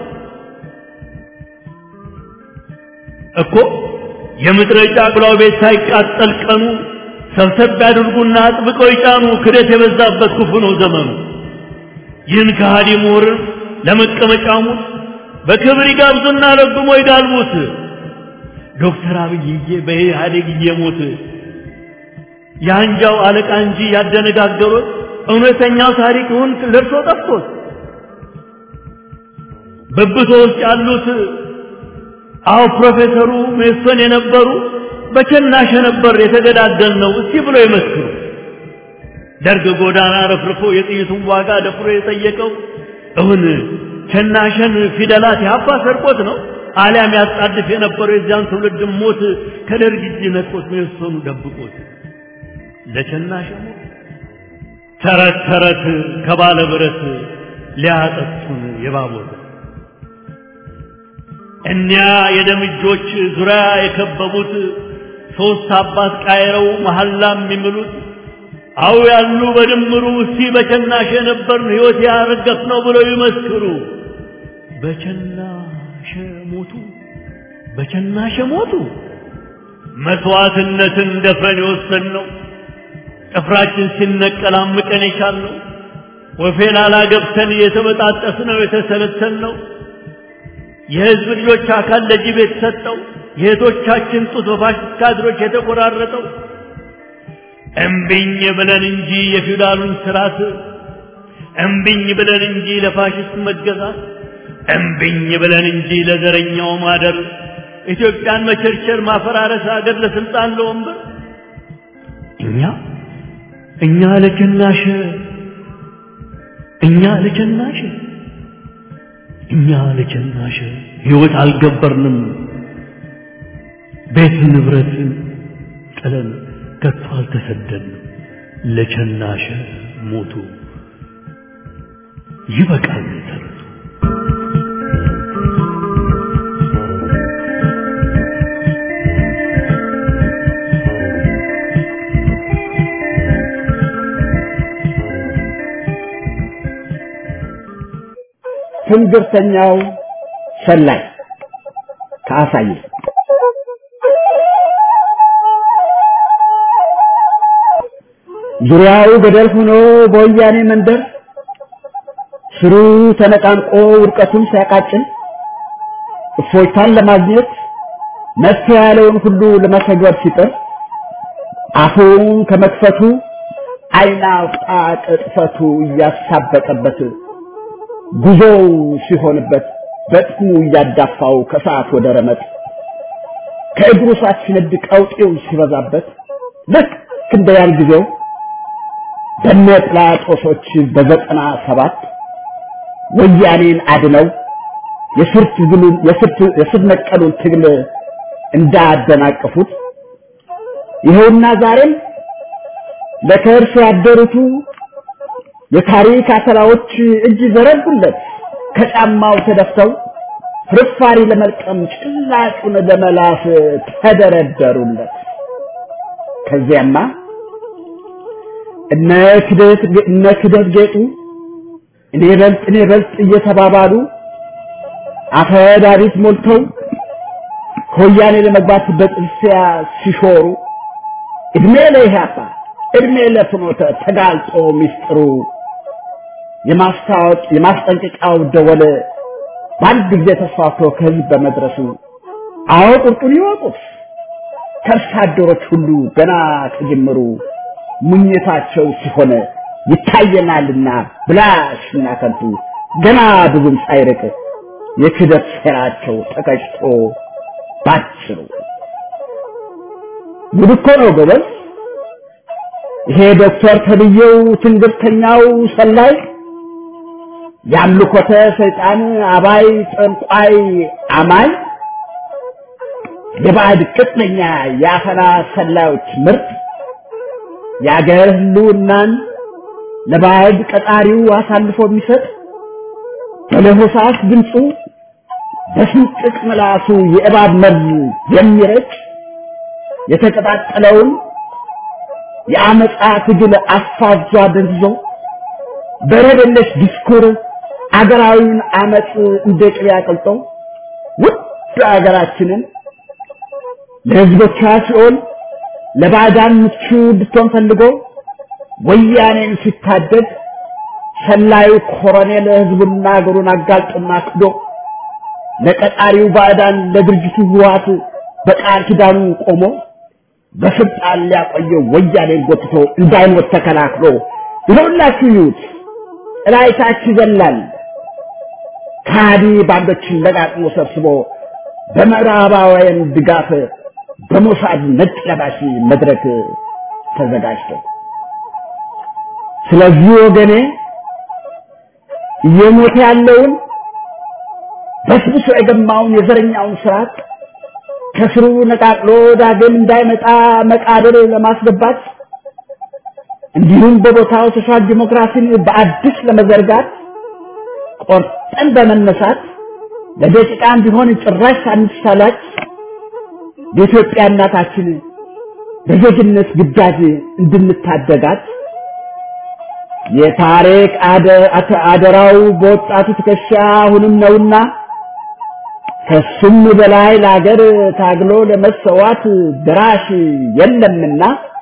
G: እኮ የምድረ ጫቅላው ቤት ሳይቃጠል ቀኑ ሰብሰብ ያድርጉና አጥብቀው ይጫኑ። ክደት የበዛበት ክፉ ነው ዘመኑ። ይህን ከሃዲ ምሁርን ለመቀመጫሙ በክብር ይጋብዙና ረግሞ ይጋልቡት። ዶክተር አብይዬ በኢህአዴግ እየሞት የአንጃው አለቃ እንጂ ያደነጋገሩት እውነተኛው ታሪክ ይሁን ለርሶ ጠፍቶት በብቶ ውስጥ ያሉት አዎ ፕሮፌሰሩ ሜሶን የነበሩ በቸናሸ ነበር የተገዳደል ነው እስቲ ብሎ ይመስክሩ። ደርግ ጎዳና ረፍርፎ የጥይቱን ዋጋ ደፍሮ የጠየቀው እውን ቸናሸን ፊደላት ያባ ሰርቆት ነው አሊያም ያጣድፍ የነበረው የዚያን ትውልድ ሞት ከደርግ እጅ ነጥቆት ሜሶኑ ደብቆት ለቸናሸ ሞት ተረት ተረት ከባለ ብረት ሊያጠጡን የባቦት እኒያ የደም እጆች ዙሪያ የከበቡት ሶስት አባት ቃይረው መሐላ የሚምሉት አው ያሉ በድምሩ እስቲ በቸናሸ ነበርን ሕይወት ያረገፍ ነው ብለው ይመስክሩ። በቸናሸ ሞቱ፣ በቸናሸ ሞቱ። መስዋዕትነትን ደፍረን የወሰን ነው ጥፍራችን ሲነቀል አምቀን የቻልነው ወፌ ላላ ገብተን የተበጣጠስ ነው የተሰለተን ነው የህዝብ ልጆች አካል ለጅብ የተሰጠው የእህቶቻችን ጡት በፋሽስት ካድሮች የተቆራረጠው እምቢኝ ብለን እንጂ የፊውዳሉን ስርዓት እምቢኝ ብለን እንጂ ለፋሽስት መገዛት እምቢኝ ብለን እንጂ ለዘረኛው ማደር ኢትዮጵያን መቸርቸር ማፈራረስ አገር ለስልጣን ለወንበር እኛ እኛ ለጀናሽ እኛ ለጀናሽ እኛ ለጀናሽ ህይወት አልገበርንም ቤት ንብረት ጥለን ከቶ አልተሰደንም ለቸናሸ ሞቱ ይበቃል ተረቱ
I: ትንግርተኛው ሰላይ ከአሳየ ዙሪያው ገደል ሆኖ በወያኔ መንደር ስሩ ተነቃንቆ ውድቀቱን ሲያቃጭል እፎይታን ለማግኘት መፍትሄ ያለውን ሁሉ ለመተግበር ሲጥር አፉን ከመክፈቱ አይን አውጣ ቅጥፈቱ እያሳበጠበት ጉዞው ሲሆንበት በጥሙ እያዳፋው ከሰዓት ወደ ረመጥ ከእግሩ ሰዓት ሲነድ ቀውጤው ሲበዛበት ልክ እንደ ያን ጊዜው በነ ጲላጦሶች በዘጠና ሰባት ወያኔን አድነው የስር ትግሉን የስር ነቀሉን ትግል እንዳደናቀፉት ይኸውና ዛሬም ለከርስ ያደሩቱ የታሪክ አተላዎች እጅ ዘረጉለት ከጫማው ተደፍተው ፍርፋሪ ለመልቀም ጭላጩን ለመላስ ተደረደሩለት። ከዚያማ እነ ክደት እነ ክደት ጌጡ እኔ በልጥ እኔ በልጥ እየተባባሉ አፈዳሪት ሞልተው ከወያኔ ለመግባት በጥርሲያ ሲሾሩ እድሜ ለኢህአፓ እድሜ ለፍኖተ ተጋልጦ ሚስጥሩ የማስታወቅ የማስጠንቀቂያው ደወል በአንድ ጊዜ ተስፋፍቶ ከህዝብ በመድረሱ አዎ ቁርጡን ይወቁት ከርሳ አደሮች ሁሉ ገና ከጅምሩ ሙኝታቸው ሲሆን ይታየናልና ብላሽና ከንቱ ገና ብዙም ሳይርቅ የክደት ሴራቸው ተቀጭቶ ባጭሩ ጉድ እኮ ነው ጎበዝ። ይሄ ዶክተር ተብዬው ትንግርተኛው ሰላይ የአምልኮተ ሰይጣን አባይ ጠንቋይ አማኝ የባዕድ ቅጥነኛ የአፈና ሰላዮች ምርጥ የአገር ህልውናን ለባዕድ ቀጣሪው አሳልፎ የሚሰጥ በለሆሳስ ድምፁ በስንጥቅ ምላሱ የእባብ መርዝ የሚረጭ የተቀጣጠለውን የአመፃ ትግል አፋጇ ደንዝዞ በረደለሽ ዲስኩር አገራዊውን አመፅ እንደ ቅቤ አቅልጦ ውድ አገራችንን ለህዝቦቿ ሲሆን ለባዕዳን ምቹ እንድትሆን ፈልጎ ወያኔን ሲታደግ ሰላዩ ኮሎኔል ህዝቡና አገሩን አጋልጦና ክዶ ለቀጣሪው ባዕዳን ለድርጅቱ ህወሓት በቃል ኪዳኑ ቆሞ በስልጣን ሊያቆየው ወያኔን ጎትቶ እንዳይሞት ተከላክሎ ይኸውላችሁ ይዩት እላይታች ይዘላል ካዲ ባንዶችን ለቃቅሞ ሰብስቦ በምዕራባውያን ድጋፍ በሞሳድ ነጭ ለባሽ መድረክ ተዘጋጅቶ ስለዚህ ወገኔ እየሞተ ያለውን በስብሶ የገማውን የዘረኛውን ስርዓት ከስሩ ነቃቅሎ ዳግም እንዳይመጣ መቃብር ለማስገባት እንዲሁም በቦታው ሶሻል ዲሞክራሲን በአዲስ ለመዘርጋት ቆርጠን በመነሳት ለደቂቃም ቢሆን ጭራሽ ሳንሳላች የኢትዮጵያ እናታችን በዜግነት ግዳጅ እንድንታደጋት የታሪክ አደራው በወጣቱ ትከሻ አሁንም ነውና ከሱም በላይ ለሀገር ታግሎ ለመሰዋት ድራሽ የለምና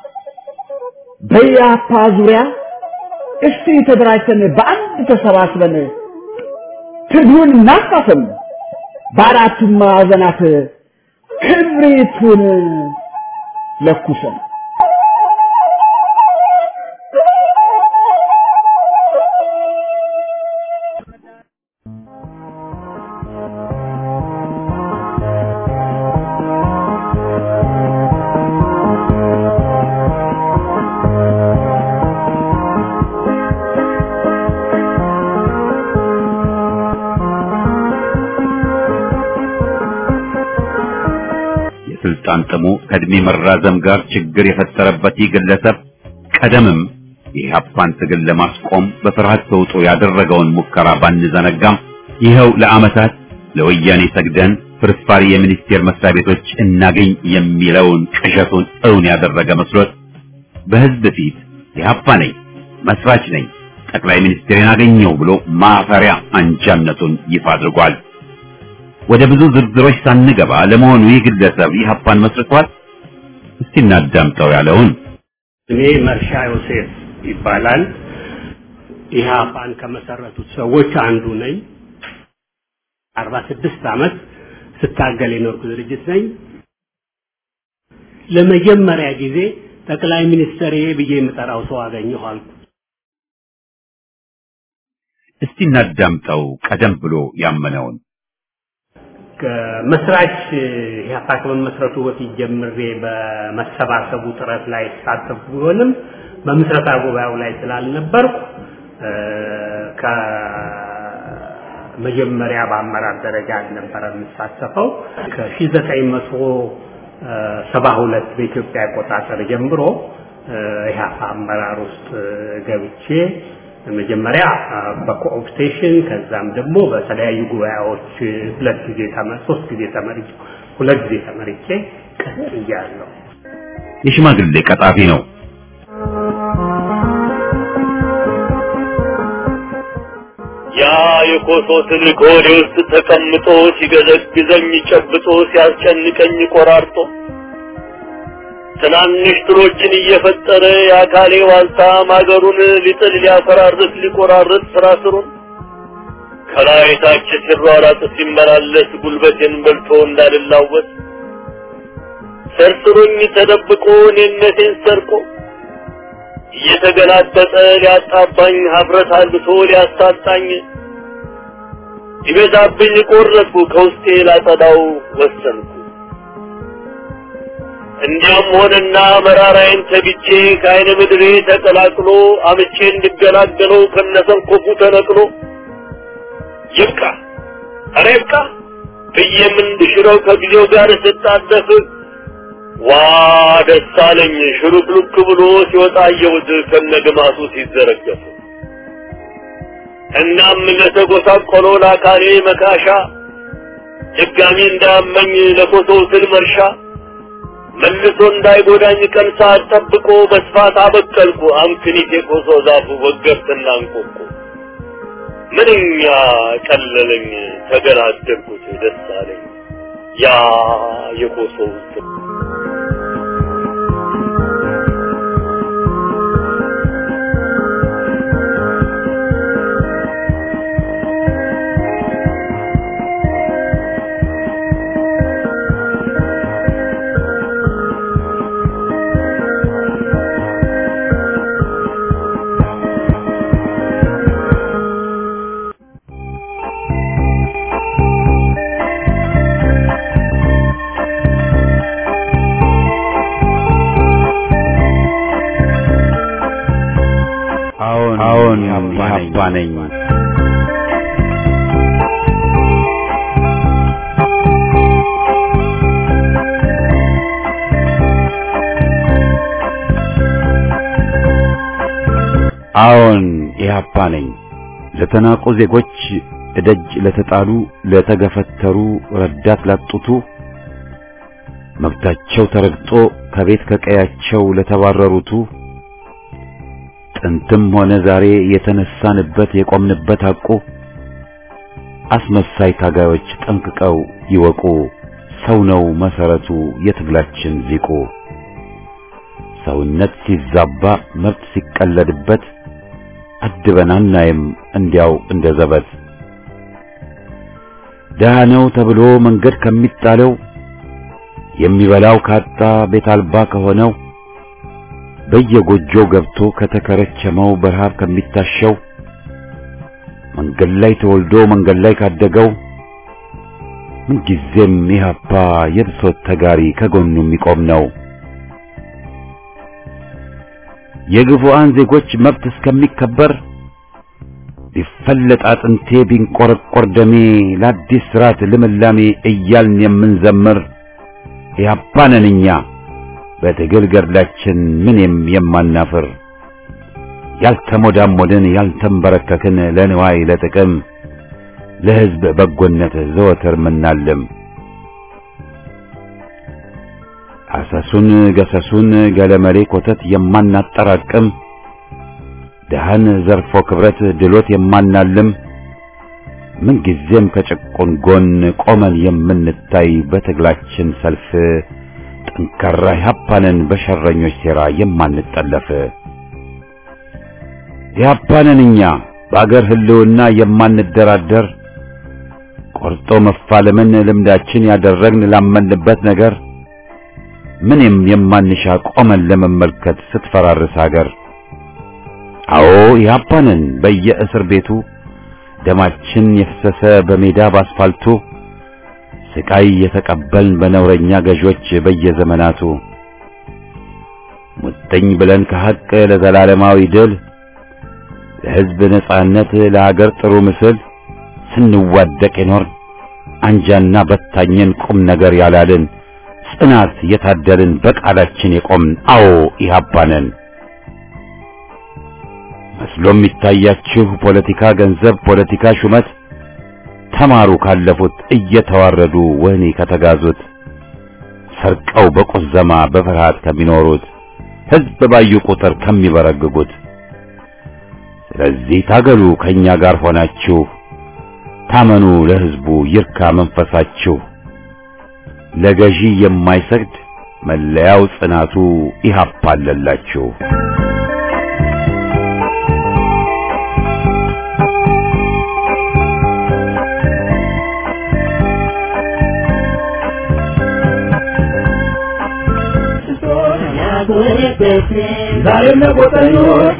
I: በያፓ ዙሪያ እስቲ ተደራጅተን በአንድ ተሰባስበን ትግሉን እናፋፍም፣ በአራቱም ማዕዘናት ክብሪቱን ለኩሰን
A: የስልጣን ጥሙ ከእድሜ መራዘም ጋር ችግር የፈጠረበት ይህ ግለሰብ ቀደምም የኢህአፓን ትግል ለማስቆም በፍርሃት ተውጦ ያደረገውን ሙከራ ባንዘነጋም ይኸው ለዓመታት ለወያኔ ሰግደን ፍርፋሪ የሚኒስቴር መስሪያ ቤቶች እናገኝ የሚለውን ቅዠቱን እውን ያደረገ መስሎት በህዝብ ፊት ኢህአፓ ነኝ፣ መስራች ነኝ፣ ጠቅላይ ሚኒስትሬን አገኘው ብሎ ማፈሪያ አንጃነቱን ይፋ አድርጓል። ወደ ብዙ ዝርዝሮች ሳንገባ ለመሆኑ ይህ ግለሰብ ኢህአፓን መስርቷል? እስቲ እናዳምጠው ያለውን
C: እኔ መርሻ ዮሴፍ ይባላል። ኢህአፓን ከመሰረቱት ሰዎች አንዱ ነኝ። አርባ ስድስት ዓመት ስታገል የኖርኩ ድርጅት ነኝ። ለመጀመሪያ ጊዜ ጠቅላይ ሚኒስትር ብዬ የምጠራው ሰው አገኘሁ አልኩ።
A: እስቲ እናዳምጠው ቀደም ብሎ ያመነውን
C: መስራች ኢህአፓ ከመመስረቱ በፊት ጀምሬ በመሰባሰቡ ጥረት ላይ ተሳተፉ ቢሆንም በምስረታ ጉባኤው ላይ ስላልነበርኩ ከመጀመሪያ በአመራር ደረጃ አልነበረ የምሳተፈው ከ1972 በኢትዮጵያ አቆጣጠር ጀምሮ ኢህአፓ አመራር ውስጥ ገብቼ መጀመሪያ በኮኦፕቴሽን ከዛም ደግሞ በተለያዩ ጉባኤዎች ሁለት ጊዜ ተመ- ሶስት ጊዜ ተመርጬ ሁለት ጊዜ ተመርጬ ቀጥያለሁ።
A: የሽማግሌ ቀጣፊ ነው።
F: ያ የኮሶ ትልቅ ሆዴ ውስጥ ተቀምጦ ሲገዘግዘኝ ጨብጦ ሲያስጨንቀኝ ቆራርጦ ትናንሽ ትሎችን እየፈጠረ የአካሌ ዋልታ ማገሩን ሊጥል ሊያፈራርስ ሊቆራርጥ ስራ ስሩን ከላይ ታች ሲሯራጥ ሲመላለስ ጉልበቴን በልቶ እንዳልላወስ ሰርስሮኝ ተደብቆ እኔነቴን ሰርቆ እየተገላበጠ ሊያጣባኝ ሀፍረት አልብሶ ሊያሳጣኝ ይበዛብኝ ቆረጥኩ ከውስጤ ላጸዳው ወሰንኩ። እንዲያም ሆነና መራራዬን ተግቼ ከአይነ ምድሬ ተቀላቅሎ አምቼ እንድገላገለው ከነሰንኮፉ ተነቅሎ ይብቃ ኧረ ይብቃ ብዬም እንድሽረው ከጊዜው ጋር ስጣደፍ ዋ ደስ አለኝ ሽሩክሉክ ብሎ ሲወጣ አየሁት ከነግማቱ ሲዘረገፍ። እናም ለተጎሳቆለው ለአካሌ መካሻ ድጋሚ እንዳያመኝ ለኮሶው ስል መርሻ መልሶ እንዳይጎዳኝ ቀን ሰዓት ጠብቆ በስፋት አበቀልኩ አምክኒት የኮሶ ዛፉ ወገብትና እንቆቆ ምንኛ ቀለለኝ ተገላገልኩት ደስ አለኝ ያ የኮሶው ስል
A: አዎን አዎን ኢህአፓ ነኝ። አዎን ኢህአፓ ነኝ። ለተናቁ ዜጎች እደጅ ለተጣሉ ለተገፈተሩ ረዳት ላጡቱ መብታቸው ተረግጦ ከቤት ከቀያቸው ለተባረሩቱ ጥንትም ሆነ ዛሬ የተነሳንበት የቆምንበት ሐቁ አስመሳይ ታጋዮች ጠንቅቀው ይወቁ። ሰው ነው መሰረቱ የትግላችን ሊቁ። ሰውነት ሲዛባ መብት ሲቀለድበት አድበን አናይም እንዲያው እንደ ዘበት። ድሃ ነው ተብሎ መንገድ ከሚጣለው የሚበላው ካጣ ቤት አልባ ከሆነው በየጎጆው ገብቶ ከተከረቸመው በረሃብ ከሚታሸው መንገድ ላይ ተወልዶ መንገድ ላይ ካደገው ምንጊዜም ኢህአፓ የብሶት ተጋሪ ከጎኑ የሚቆም ነው። የግፉአን ዜጎች መብት እስከሚከበር ቢፈለጥ አጥንቴ ቢንቆረቆር ደሜ ለአዲስ ስርዓት ልምላሜ እያልን የምንዘምር ኢህአፓ ነን እኛ በትግል ገድላችን ምንም የማናፍር ያልተሞዳሞድን ያልተንበረከክን ለንዋይ ለጥቅም ለሕዝብ በጎነት ዘወትር ምናልም አሰሱን ገሰሱን ገለመሌ ኮተት የማናጠራቅም ደሃን ዘርፎ ክብረት ድሎት የማናልም ምንጊዜም ከጭቁን ጎን ቆመን የምንታይ በትግላችን ሰልፍ ጠንካራ ኢህአፓንን በሸረኞች ሴራ የማንጠለፍ ኢህአፓንን እኛ በአገር ህልውና የማንደራደር ቆርጦ መፋለምን ልምዳችን ያደረግን ላመንበት ነገር ምንም የማንሻ ቆመን ለመመልከት ስትፈራርስ አገር አዎ ኢህአፓንን በየእስር ቤቱ ደማችን የፈሰሰ በሜዳ ባስፋልቱ ስቃይ የተቀበልን በነውረኛ ገዦች በየዘመናቱ ሙጥኝ ብለን ከሐቅ ለዘላለማዊ ድል ለሕዝብ ነጻነት ለሀገር ጥሩ ምስል ስንዋደቅ የኖር አንጃና በታኘን ቁም ነገር ያላልን ጽናት የታደልን በቃላችን የቆምን አዎ ኢህአፓ ነን። መስሎ የሚታያችሁ ፖለቲካ ገንዘብ፣ ፖለቲካ ሹመት ተማሩ ካለፉት እየተዋረዱ ወህኒ ከተጋዙት ሰርቀው በቁዘማ በፍርሃት ከሚኖሩት ሕዝብ ባዩ ቁጥር ከሚበረግጉት ስለዚህ ታገሉ ከኛ ጋር ሆናችሁ ታመኑ ለሕዝቡ ይርካ መንፈሳችሁ ለገዢ የማይሰግድ መለያው ጽናቱ ኢህአፓ አለላችሁ።
H: ዛሬም ለቆጠኞች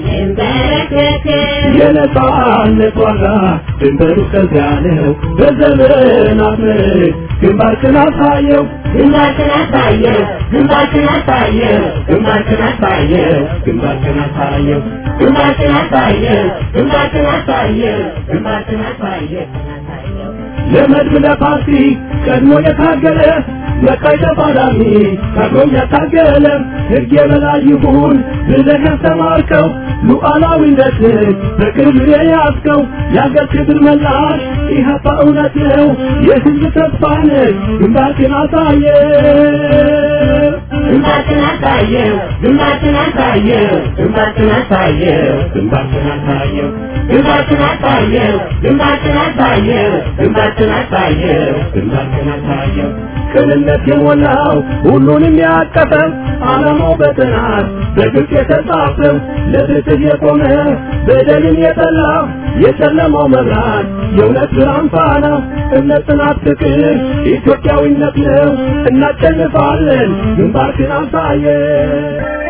H: የነጻነት ዋጋ ድንበሩ ከዚያ ነው። በዘመናት ምርት ግንባርክን አሳየው
B: ግንባርክን አሳየው ግንባርክን አሳየው ግንባርክን አሳየው
H: ግንባርክን አሳየው
B: ግንባርክን አሳየው ግንባርክን አሳየው ግንባርክን አሳየው
H: ለመድብ ለፓርቲ ቀድሞ የታገለ መቃይ ተፋላሚ ታግሎም ያታገለ ሕግ የበላይ ይሁን ብለህ ያስተማርከው ሉዓላዊነትን በቅርብ የያዝከው የአገር ክብር መላሽ ኢህአፓ እውነት ነው የሕዝብ ተስፋ ነህ ግንባርክን አሳየ
B: ግንባርክን አሳየው ግንባርክን አሳየው ግንባርክን አሳየው
H: ግንባርክን አሳየው
B: ግንባርክን አሳየው ግንባርክን አሳየው ግንባርክን አሳየው
H: ግንባርክን አሳየው ቅንነት የሞላው ሁሉንም ያቀፈው ዓላማው በጥናት በግልጽ የተጻፈው ለፍትህ የቆመ በደልን የጠላ የጨለማው መብራት የእውነት ብርሃን ፋና እምነት፣ ጽናት፣ ፍቅር ኢትዮጵያዊነት ነው። እናሸንፋለን። ግንባርክን አሳየ